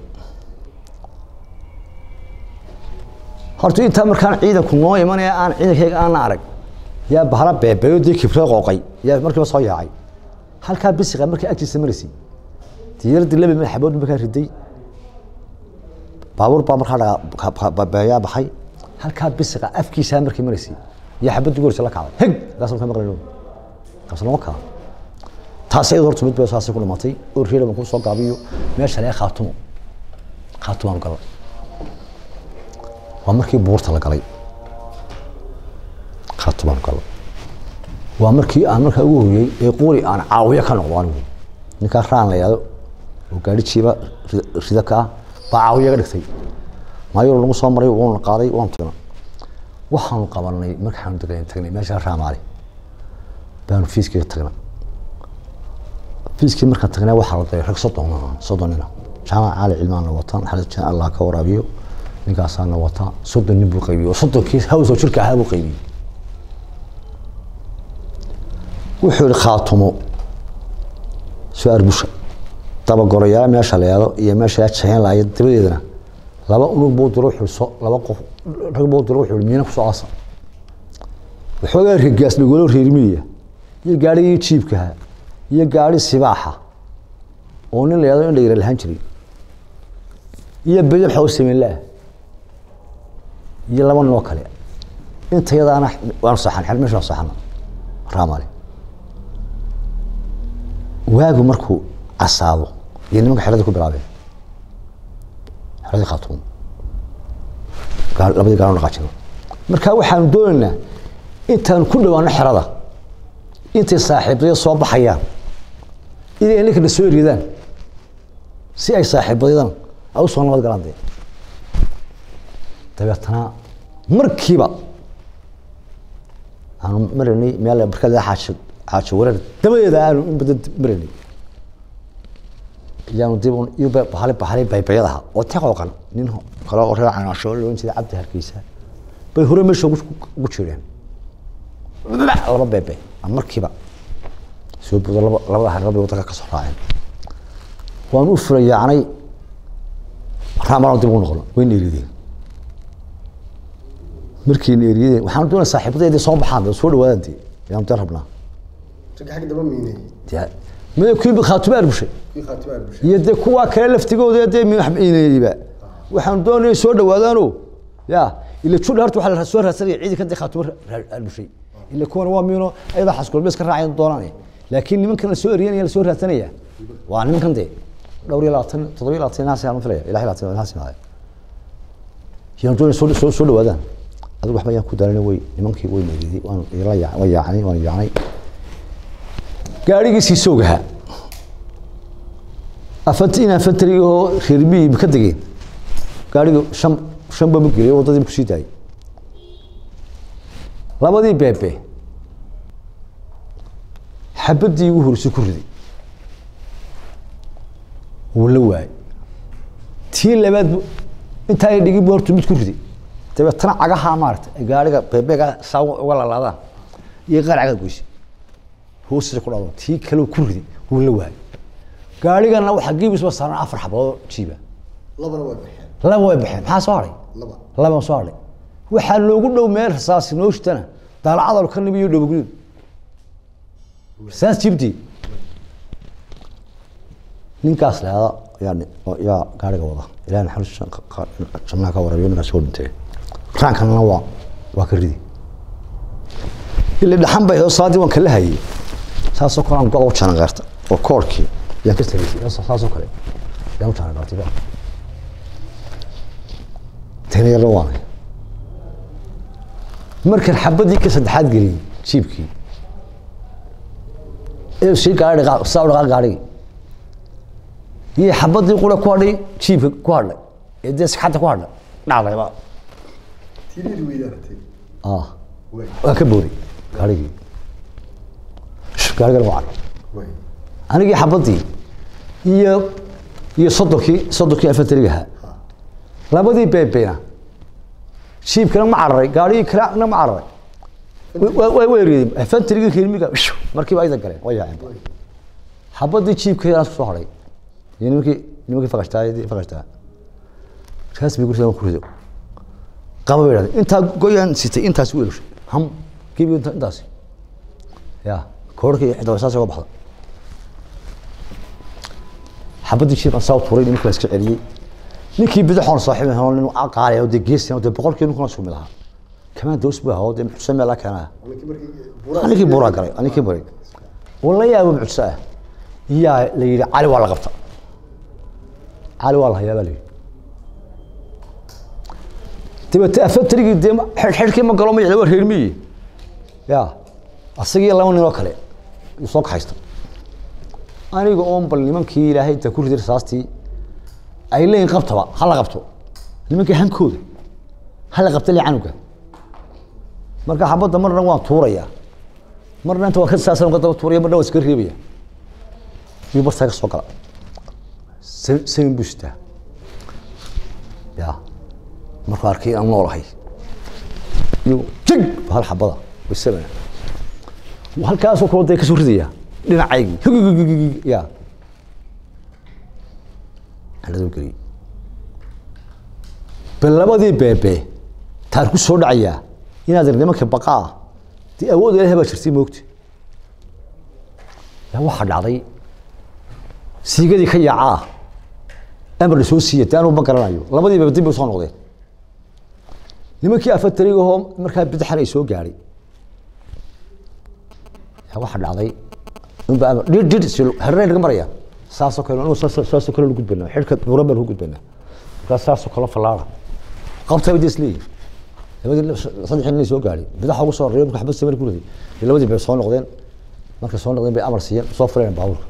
horta intaa markaan ciidanku noo imanaya aan ciidankayga aana arag yaa bahala beebeeyo dee kibrada qooqay yaa markiiba soo yaacay halkaa bisiqa markii agtiisa maraysay diyaaradii laba mil xabood markaa riday baabuur baa markaa dhaga beeyaa baxay halkaa bisiqa afkiisaa markii maraysay iyo xabadii gorisa la kacday heg kaas ka maqlayno kaas lama kaa taas iyadoo horta mid bay saasay ku dhimatay oo reer baan ku soo gaabiyo meesha lee khaatumo khaatumaan galay waa markii buurta la galay khaatumaan galay waa markii aan markaa ugu horiyey ee quri aan caawiyo ka noqdo anigu ninkaa raan la yihahdo oo gaari jiiba rida ka ah baa caawiyo ga dhigtay maayor lagu soo maray wuuna qaaday waan tuna waxaanu qabanay markaanu degan tagnay meesha raamaali baanu fiiskiga tagnay fiiskii markaan tagnay waxaa la daray rag soddon soddon nina jaamac caali cilmaan la wataan xalad jaan allah ka waraabiyo ninkaasaana wataa soddon nin buu qaybiyey oo soddonkii hawsoo jirka ahaa buu qaybiyey wuxuu yihi khaatumo su-aal busha dabagoroyaala meesha la yado iyo meesha la jaheen laaya dabadeedana laba unug buu diro wuxuu so laba qof rag buu diro wuxuu miina ku soo asa waxoogaa rigaas dhagolo reermiya iyo gaarigii jiibkaha iyo gaari sibaaxa oo nin la yado in la yara lahaan jiray iyo bedel xoog sameynlaah iyo laba nin oo kale intayadaana waanu saxan xel meesha waa saxana raamale waagu markuu casaado iyo nimanka xeradii ku bilaabeen xeradii khaatuum gaar labadii gaar dhaqaajino marka waxaanu doonaynaa intaan ku dhawaano xerada intay saaxiibadyo soo baxayaan inay ninkana soo eryadaan si ay saaxiibadyadan ay u soo nabad galaan dee dabeetana markiiba aanu maranay meel barkada xaaji xaaji wareer dabadeeda aanu in badan maranay yaanu dib iyo bahali bahali baybayadaha oo taqooqan nin kale oo reer canaasho loo jeeda cabdi hargeysa bay hore meesha ugu jireen laba beebe markiiba soo buuda laba labada hareer bay wadanka ka soo raaceen waan u furayaacnay raamaan dib ugu noqon wayna erideen markiina eriyadeen waxaan doonaa saaxiibadeedii soo baxaan dee soo dhawaadaan dee yaan dee rabnaa
ragga xagga daba miinay
dee maya kuwii khaatume arbushay
kii khaatimo arbushay
iyo dee kuwaa kale laftigooda dee miinayba waxaan doonaya soo dhawaadaano ya ila judha horta waxaa la soo raadsanaya ciidanka dee khaatume arbushay ila kuwan waa miino ayada xaskulbees ka raacayan doonaan laakiin nimankan la soo eriyanaya la soo raadsanaya waa nimankan dee dhowr iyo labaatan toddoba iyo labaatan inaas aan filaya ilahi labaatan inaas inaaya yaan doonaya soo soo soo dhawaadaan adigu waxba yaan ku daalina way nimankii way meeday waan ila yaa waan yaacnay waan yaacnay gaarigiisii soogaha afanti in afantari oo reer miyi ka degeen gaarigu shan shan bama geliyay waddadii kusii daayay labadii beebe xabadii ugu horeysay ku riday wuu la waayay tii labaad bu intaa ay dhigin bu hortu mid ku riday dabeetana cagaha maarata gaariga bebeega saa uga lalaadaan iyo qaar cagaa goysay hoostiisa ku dhado tii kale ku riday wuu la waayay gaarigana waxaa geebisba saaran afar xabadood jiiba
labana way baxeen
laba way baxeen maxaa soo hadhay
laba
laba soo hadhay waxaa loogu dhow meel rasaasi noo shitana daalacadal ka nimi iyo dhowgudud saas jibti ninkaas leeda yaa yaa gaariga wada ilaah naxariis jannaha ka warabiyo ninkaas soo dhintay raankanna waa waa ka ridi ila dhaxan bay oo salaadii waan kala hayay saasoo kale aan go u janan qaarta oo koorkii yaan ka tagaysay saasoo kale yaan u janan qaartay baa tani yar waanay markan xabadii ka saddexaad geliyey jiibkii ee sii gaari dhaqa saa u dhaqaa gaarigii iyo xabadii qura ku hadhay jiibka ku hadhay ee dee sikxadda ku hadhay dhacdayba ah waa ka booday gaarigii gaarigan waa cad anigii xabadii iyo iyo soddonkii soddonkii afatariga ahaa labadii beebeyna jiibkana ma cararay gaarigii kalena ma cararay way weeriyeen afantarigii kelmiga markiiba ayda galeen way yaaceen xabadii jiibka ku soo hadhay iyo nimankii nimankii fakashtaa fakashtaa kaas bay gurisa ku rido qaba bay dhahdeen intaa goyaan sitay intaas u elushay ham kiibi intaasi ya koorhkii xitaa saas uga baxda xabadii jiibkan saa u tuuray nimankii la iska celiyey ninkii bidixoon saaxiib ahaa nin qaali oo dee geesi oo dee boqolkii ninkuna sumid ahaa kamaan doos buu ahaa oo dee muxusa meel keenaa ninkii buuraa galay ninkii buray wala yaabo muxusa ah yaa la yidhi cali waa la qabta cali waa la hayaa baa la yidhi dabete afatarigii dee xidhxidhkii ma galo ma waa reer miyi ya asagii laba nin oo kale yuu soo kaxaysta aniga oon bal nimankii ilaahay inta ku riday rasaastii ay leeyihin qabtaba ha la qabto nimankii hankooda ha la qabta le canuga marka xabadda marna waan tuuraya marna inta waan ka saasan ka daba tuuraya marna waan iska reebaya iyo bartaa ka soo gala samin buu sitaa ya markuu arkay aan noolahay iyo jig hal xabada wasamana halkaasoo kaloo dee kasoo ridaya dhinacaygii ya xeladuu geliyey bal labadii beebe taar ku soo dhacayaa inaad nimanka baqaa dee awood ilahay baa jirtay moogta yaa waxaa dhacday siigadii ka yaacaa amar la soo siiya dee anuu ma garanayo labadii beebe dib bay soo noqdeen nimankii afatarigahoo markaa bidixan ay soo gaadhay yaa waxaa dhacday unba amar dhir dhir hereen laga maraya saasoo kale anu saasoo kale gudbanaa xidhka buuran baan ku gudbanaa markaas saasoo kale fallaara qabta bay des leeyihin labadii saddexii nin soo gaadhay bidaxa ugu soo reeyo marka xabad samir ku riday iyo labadii bay soo noqdeen markay soo noqdeen bay amar siiyeen soo fuleen baabuurka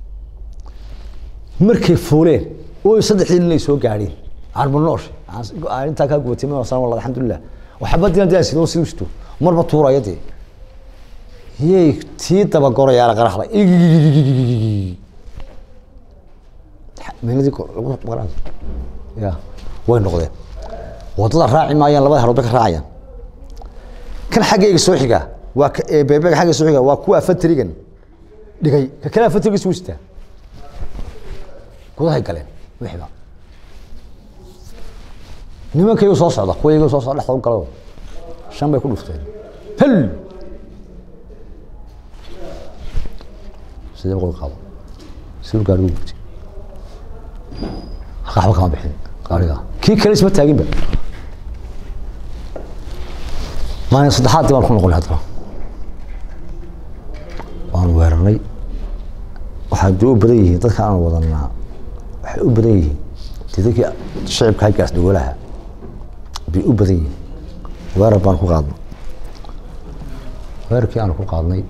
markay fuuleen oo saddexdii nin ay soo gaadheen armanoosh intaa kaa gubatay ma san walla alxamdulilah oo xabadiina dee sidoo siduu sito marba tuuraya dee yay tii dabagorayaa la qaraxday meeladii ya way noqdeen wadada raaci maayaan labada harood bay ka raacayaan kan xaggayga soo xiga waa beebega xagga soo xiga waa kuwa afatrigan dhigay ka kale afatrigiis wuu sitaa gudahay galeen wixiba nimankaygu soo socda kuwaygu soo socda dhexda u galado shan bay ku dhufteen hel sidee boqol qaado siduu gaarigu gubtay halka waxba kama bixin gaariga kii kale isma taaginba maalin saddexaadii baan ku noqonay haddana waan weerarnay waxay dee u badan yihiin dadka aan wadanaa waxay u badan yihiin dee dadkii shicibka halkaas dhagolaha bay u badan yihiin weerar baan ku qaadnay weerarkii aan ku qaadnay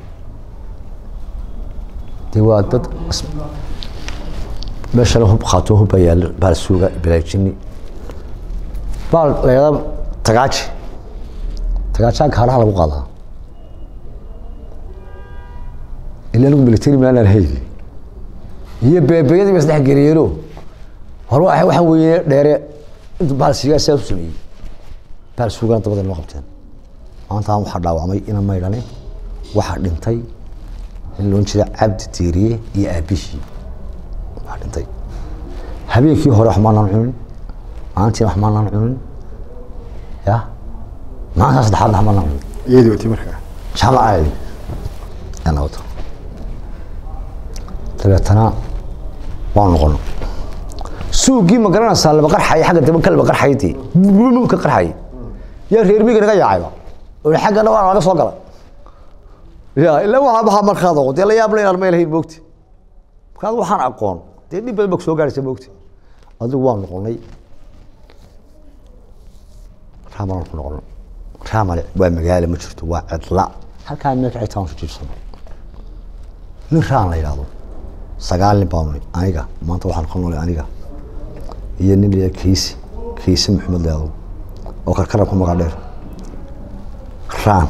dee waa dad meeshana hub khaato hub baa yaalo baal suuga balaajini baal la yidhahda tagaaji tagaajaan kaaraha lagu qaadaa ila anigu military maanan hayli iyo beebeyadii ba saddex geliyeeno hore waa waxaan weeye dheere intu baal siigaa sidaas u sameeyey baal suugana dabada noo qabteen maantaan waxaa dhaawacmay ina maydhane waxaa dhintay in loon jira cabdi tiiriye iyo aabihii waa dhintay habeenkii hore wax maanaan cunin maalintiina wax maanaan cunin ya maalintaa saddexaadna wax maanaan cunin
iyadii wati markaa
jaamacaadi ana wato dabeetana waan noqono suugii ma garanaysaa laba qarxaya xagga dambe ka laba qarxaya dee bum ka qarxaya yaa reer miyiga naga yaacayba oo xaggana waa laga soo gala ya ilaa waxaa maxaa markaad oqo dee la yaab la inaan meel hayn moogti markaad waxaan aqoon dee dhib badan baa soo gaaraysa moogti adigu waan noqonay raamaan ku noqono raamale waa magaalo ma jirto waa cidla halkaa meel kacay taan jiibsano nin raan la yidhaahdo sagaal nin baa nolay aniga maanta waxaan ka nolay aniga iyo nin la kiisi kiisi maxamed leedo oo karkara ku magac dheer raan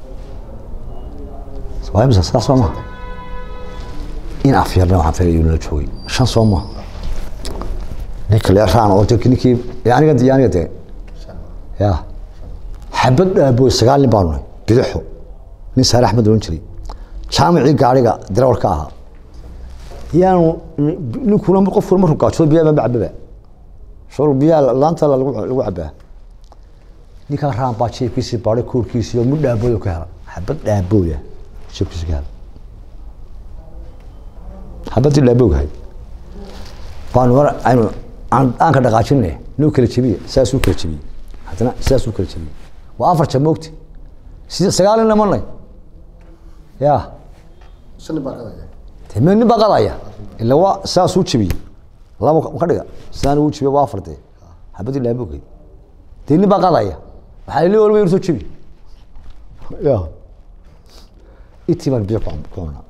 waa imisa sidaas soo maha in afyarna waxaan filaya inuu la joogay shan soo maha ninka lee raan oo de- ninkii ee aniga iyo aniga dee ya xabad dhaabooy sagaal nin baanu nahay bidixo nin saare axmed ohan jiray jaamicii gaariga darawalka ahaa yaanu ninkuna qofkuna markuu gaajoodo biyaa ma cababa shol biyaa laanta lagu lagu cabaa ninkaa raan baa jeebkiisii baadhay koorkiisii oo mid dhaabooy ka hela xabad dhaabooya jeebkiisii ka hela xabadii dhaaboogahay baanu mar aynu aan aan ka dhaqaajinay noo kala jebiye saasuu kala jebiyey haddana sidaasuu kala jebiyey waa afar jab moogti sida sagaal nin lamanay ya
shan baa qadaya
dee meel nin baa qadaya ila waa saasuu jebiyey laba ka dhiga sidaan uu jebiye waa afar dee xabadii dhaabogay dee nin baa qadaya waxaa ili walba irsoo jebi ya intii baan biyo ku ku cunaa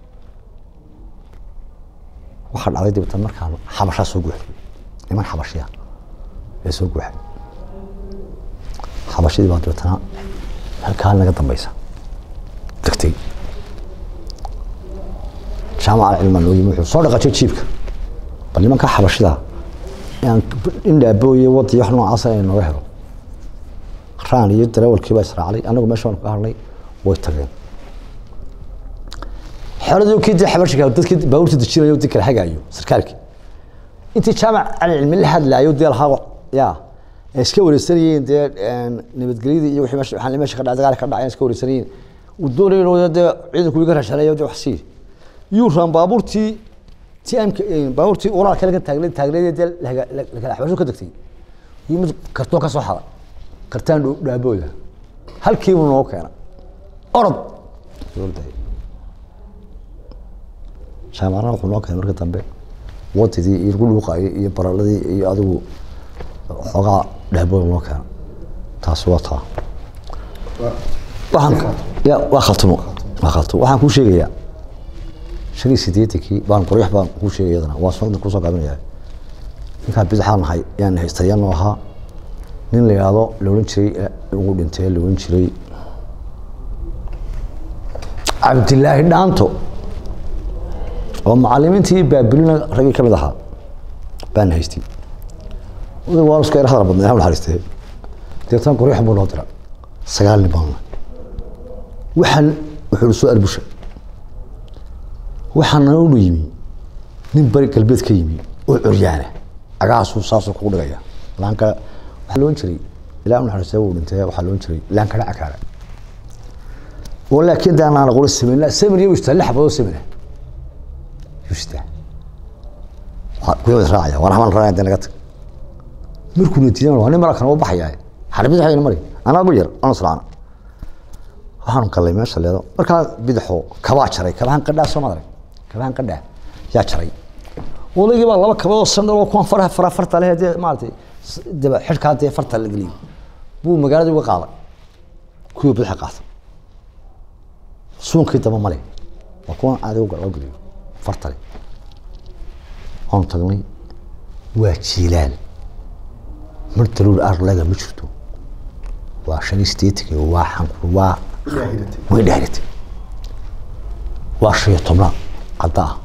waxaa dhacday dabeetana markaan xabashaa soo guuxay niman xabashiya ee soo guuxay xabashadii baa dabeetana halkaa naga dambeysa degtay jaamaca cilmaan noo yimi wuxuu soo dhaqaajay jiibka bal nimanka xabashida inaan in dhaabooye wadi wax noocaasa inay nooga helo raan iyo darawalkii baa israaclay anagu meesha waan ka hadhnay way tageen xeradii kii dee xabashika dadkii baabuurta dejinayo dii kala hagaayo sarkaalkii intii jaamac cali cilmi la hadlaayo dee lahaa ya ay iska wareysanayeen dee nabadgelyadii iyo wixii meesha waxaan meesha ka dhacay dagaal ka dhacay iska wareysanayeen uu doonayay inuu dee ciidanku iga rashanayo dee wax sii yuu raan baabuurtii tiamka baabuurtii walaalka laga taagnay taagneed dee laga lakala xabasho ka degtay yuu mid kartoon ka soo xaday kartaan dhaabooda halkiibuu noo keena orod dowladda jaamacadna wuxuu noo keenay marka dambe wadidii iyo lagu dhuuqayay iyo baraladii iyo adigu xoogaa dhaabooda noo keena taasi waa taa waxaan ya waa khaltamo waa khaltamo waxaan kuu sheegayaa shan iyo siddeetankii baan qoryax baan kuu sheegay iyadana waa soo kusoo gaabinaya ninkaa bidixaan nahay yaan haystayano ahaa nin la yidhaahdo la odhan jiray ugu dhintay la odhan jiray cabdilaahi dhaanto oo macalimiintii baabilina raggii ka mid ahaa baan haystay odag waa iska yar hadal badnay ha naxariistee deetan qoryaxan buu noo dira sagaal nin baan waxaan wuxuu soo arbusha waxaana unu yimi nin bari galbeed ka yimi oo curyaana agaasuu saasuu kugu dhigaya laanka waxaa loon jiray ilaa naxariistee wuu dhintay waxaa loon jiray laankana cakaara oo laakiin daan aan qolo sameyn sameyn iyo istaa lix xabadoo sameyna yusta kuwa raacaya waan xamal raacaya dee naga tag markuu natiijana waa nin marakan oo baxaya xarbid waxayna mari anaa ugu yar aan israacna waxaanu galay meesha leedo markaa bidixo kabaa jaray kabahan qadhaa soo madarag kabahan qadhaa yaa jaray odaygii baa laba kabadood sandal oo kuwan faraha fara farta leh dee maaragtay daba xidhkaa dee farta la geliyay buu magaaladii uga qaaday kuwii bidixa qaatay suunkii daba male waa kuwan adiga loo geliyo fartale waanu tagnay waa jiilaal mar daruur arlaga ma jirto waa shan iyo siddeetanki waa xankur waa way dhaaratay waa shan iyo tobnaad cadda ah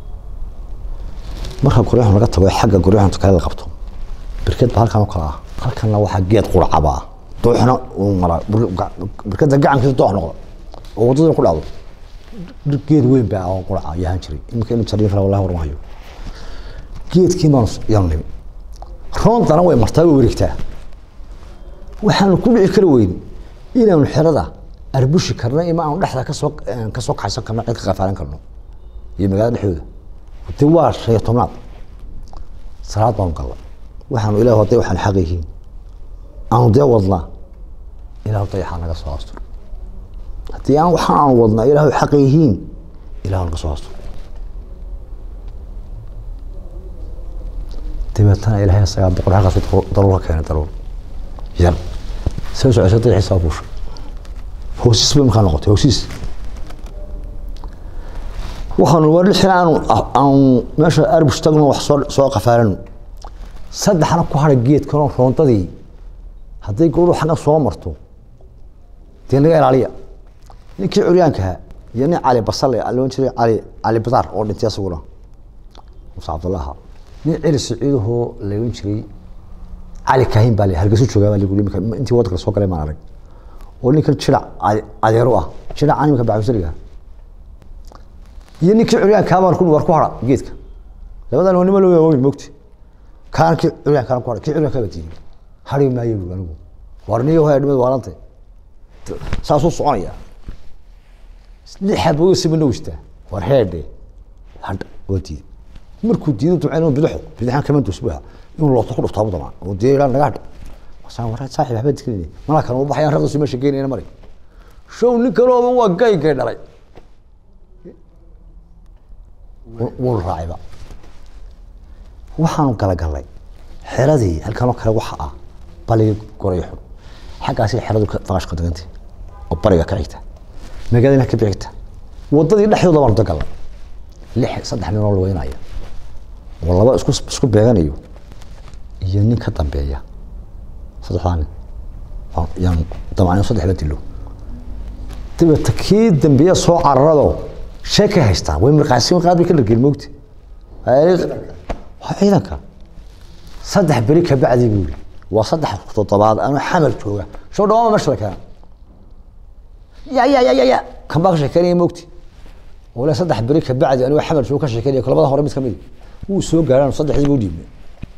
marka goryaxun laga tago xagga goryaxunta kale la qabto birked ba halkan oo kale ah halkanna waxaa geed qurcaba ah dooxna uu maraa birkeda gacankiisa doox noqda oo waddada ku dhacdo geed weyn baa oo quraca yahan jiray iminka inu jariin kara wallahi warmahayo geedkii baan yaan nimi roontana way martaa way wareegtaa waxaanu ku dhici kari weyn inaanu xerada arbushi karno ima aanu dhexda kasoo kasoo kaxaysan karno cid ka qafaalan karno iyo magaalada dhexdooda de waa shan iyo tobnaad salaad baanu gallay waxaanu ilah haday waxaan xaq yihiin aanu dee wadnaa ilahu dayaxaa naga soo astur haddii aan waxaan aanu wadnaa ilaahu xaq yihiin ilahu naga soo astur dabeetana ilahay isagaa boqor xaqaasu daruura keenay daruur yar soo socosho dayaxii soo buushay hoosiis bay markaa noqotay hoosiis waxaanu war lixin aanu aanu meesha arbush tagno wax soo soo qafaarano saddexna ku hadhay geedkanoo roontadii hadday gabadhu xagga soo marto dee naga ilaaliya ninkii curyaankaha iyo nin cali basale loon jiray cali cali badaar oo dhintay asaguna muuse cabdullaha nin celi saciidahoo laohan jiray cali kaahin baa le hargeysu joogaa baa lagu imika intii waddanka soo galay maan arag oo ninkan jirac adeero ah jirac animka baxusariga iyo ninkii curyaankaa baan ku war ku hara geedka labadan waa nima loo waaweyn mogti kaan kii curyaankaan ku hara kii curyaankaa baa diiday hari maayo bu anigu war niyo haya dhimad waalantay saasuu soconaya lix xaboodo sibana wistaa war heedhe hadha waa diiday markuu diido ducayn bidaxo bidaxan kama dusbuha inuu looto ku dhuftaa damaan oo diiday ilaa naga hadha wasaan war saaxib waxba dikinayna malaa kan u baxayaan raqdisu meesha geynayna mari show nin kalooba waa gay gay dhalay wuu raacayba waxaanu galagallay xeradii halkanoo kale waxa ah baligi goray xun xaggaasi xeradu faqashka degantay oo bariga ka xigta magaalada ka bixigta wadadii dhexdooda baanu dagallay lix saddex nin oo lugeynaya oo laba isku isku beeganayo iyo nin ka dambeeya saddexdaa nin yaan damacnin saddexda dilo dabeeta kii dambeeya soo cararado shee ka haystaan way mirqaasiin qaad bay ka dhargeen moogta waa ciidanka saddex beri ka bacdi buu yiri waa saddex toddobaad anuu xamal jooga soo dhawaama meesha la keena ya ya ya ya ya kan baa ka sheekeynaya moogti wala saddex beri ka bacdi anuu xamal jooga ka sheekeynaya labada hore mid kamid wuu soo gaaraan saddexdii buu dhiibnay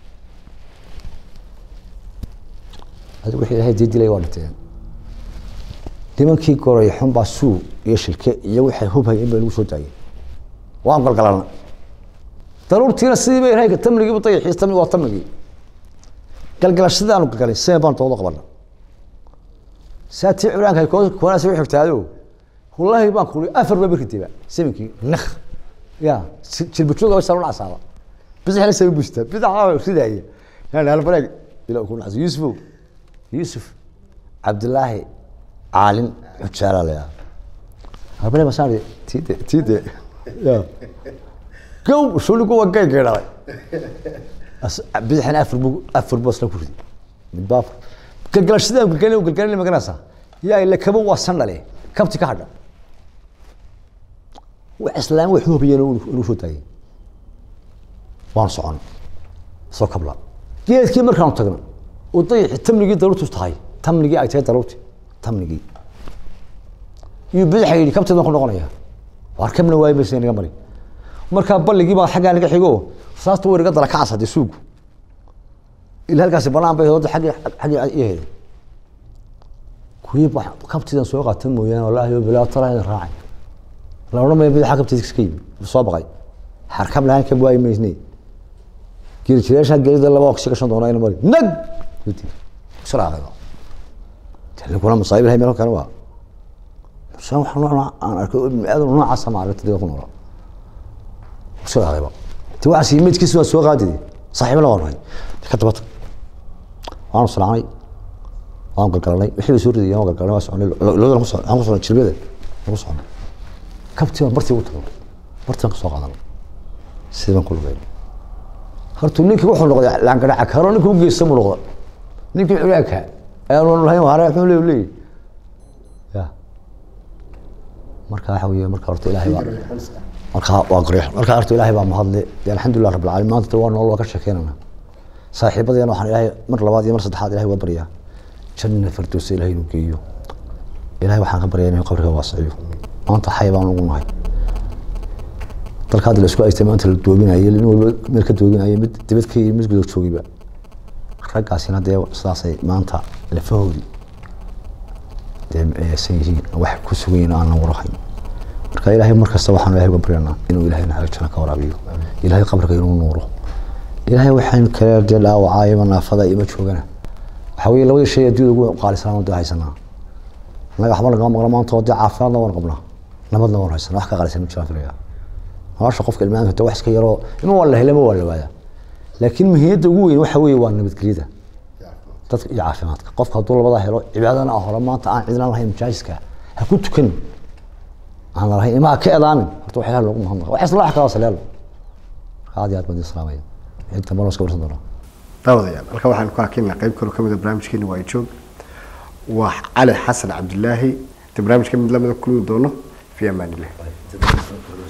adigu wixii ilaahay dii dilay waa dhinteen nimankii goray xun baa suu iyo shilke iyo waxay hubhayeen baa lagu soo daayay waan galgalana daruurtiina sidii bay rayga tamnigiibu dayaxiis tamni waa tamnigii galgalashadaanu galgalay seen baan doodo qabana saatii curaanka kuwanaasi u xigtaado wallaahi baan kuli afar baa birka diba saminkii nakh ya jilbajooga way salon asaaba bidixna sabi busta bidaxa ridaaya yani halbareeg ila ku nacsi yuusuf yuusuf cabdilaahi caalin xujaala la yaa halbareeg masaan tiide tiide ya gow shuligu waa gay gay dhalay bidixna afar bu afar buu isla ku ridi midba afar galgalashadaan galgalin galgalin maganaysaa yaa ila kaba waa sandhale kabti ka hadha wax islaam wax hubiyeen inuu soo taagay waan socon soo kabla geedkii markaanu tagno oo dayaxi tamnigii daruurtu tahay tamnigii ay tahay daruurti tamnigii iyo bidaxa yidhi kabteedan ku noqonaya waar kabna waayo maysa naga mari markaa balligii baa xaggaa naga xigo saasta way naga dala ka casade suugu ilaa halkaasi banaan bay hooda xaggii xaggii iyo heday kuwii kabtiidan soo qaatan mooyaane wallaahi bilaa talaa raacay la odhan maya bidaxa kabtiisa iska yimi soo baqay xarkab lahaan kab waayi maysne geli jireesha gelida laba oksi gashan doona ina mari nag suraacayba talikuna masaayib ilahay meel kale waa saan waxa nooc aan arkay ibn aadan noocaasa ma aragtay dadka ku noola suraacayba ti waxaas imidkiisa waa soo qaadide saaxiibna waan nahay ka dabata waanu salaamay waan galgalanay wixii soo ridayay waan galgalanay waa soconay loodan ku socon aan ku soconay jilbada aan ku soconay kabtii baan bartii u tagay bartii baan ka soo qaadanay sidii baan ku lugay horta ninkii wuxuu noqday laangaraca karo ninkii u geysta buu noqday ninkii culaanka ayaanu lahayn hare wuxuu leeyahay leeyahay ya marka waxa weeye marka horta ilaahay baa marka waa qariix marka horta ilaahay baa mahadle dee alxamdulilah rabbil caalamiin maanta waa nool waa ka sheekeynana saaxiibadeena waxaan ilaahay mar labaad iyo mar saddexaad ilaahay waa baryaa janna firdowsa ilaahay inuu geeyo ilaahay waxaan ka baryaa inuu qabriga waasiciyo maanta xay baan ugu nahay dalka hadda la isku haystay maanta la doobinayo nin walba meel ka doobinayo mid dibad ka yimi mid gudood joogiba raggaasina dee sidaasay maanta lafahoodii dee miceysan yihiin wax ku sugan yihiin aan la warahayn marka ilaahay mar kasta waxaan ilaahay uga baryanaa inuu ilaahay naxariis jana ka waraabiyo ilaahay qabriga inuu nuuro ilaahay waxaan kale dee dhaawacaa ima naafada ima joogana waxaa weeye labadii shay adduunyada ugu qaalisanaa dee haysanaa annaga waxba lagama maqla maanta oo dee caafimaadna waan qabnaa nabadna waan haysanaa wax ka qaalisan ma jiraan filaya nolosha qofka ilmaanka dee wax iska yaroo ima waa la helama waa la waayaa laakiin muhiimadda ugu weyn waxa weeye waa nabadgelyada dadka iyo caafimaadka qofka hadduu labadaa helo cibaadana ah hore maanta aan cidna lahayn majaajiska ha ku tukanin aan lahayn imaa ka edaamin horta wax ilaah loogu mahadnaqa wax isla wax kaloo saleelo aad iyo aad baan idin salaamaya inta malo iska warsan doonaa
daawadayaal halka waxaan ku hakeynaa qayb kaloo kamid a barnaamijkeena waa joog waa cali xasan cabdilaahi inta barnaamijka mid lamida kulmi doono fi amaan illah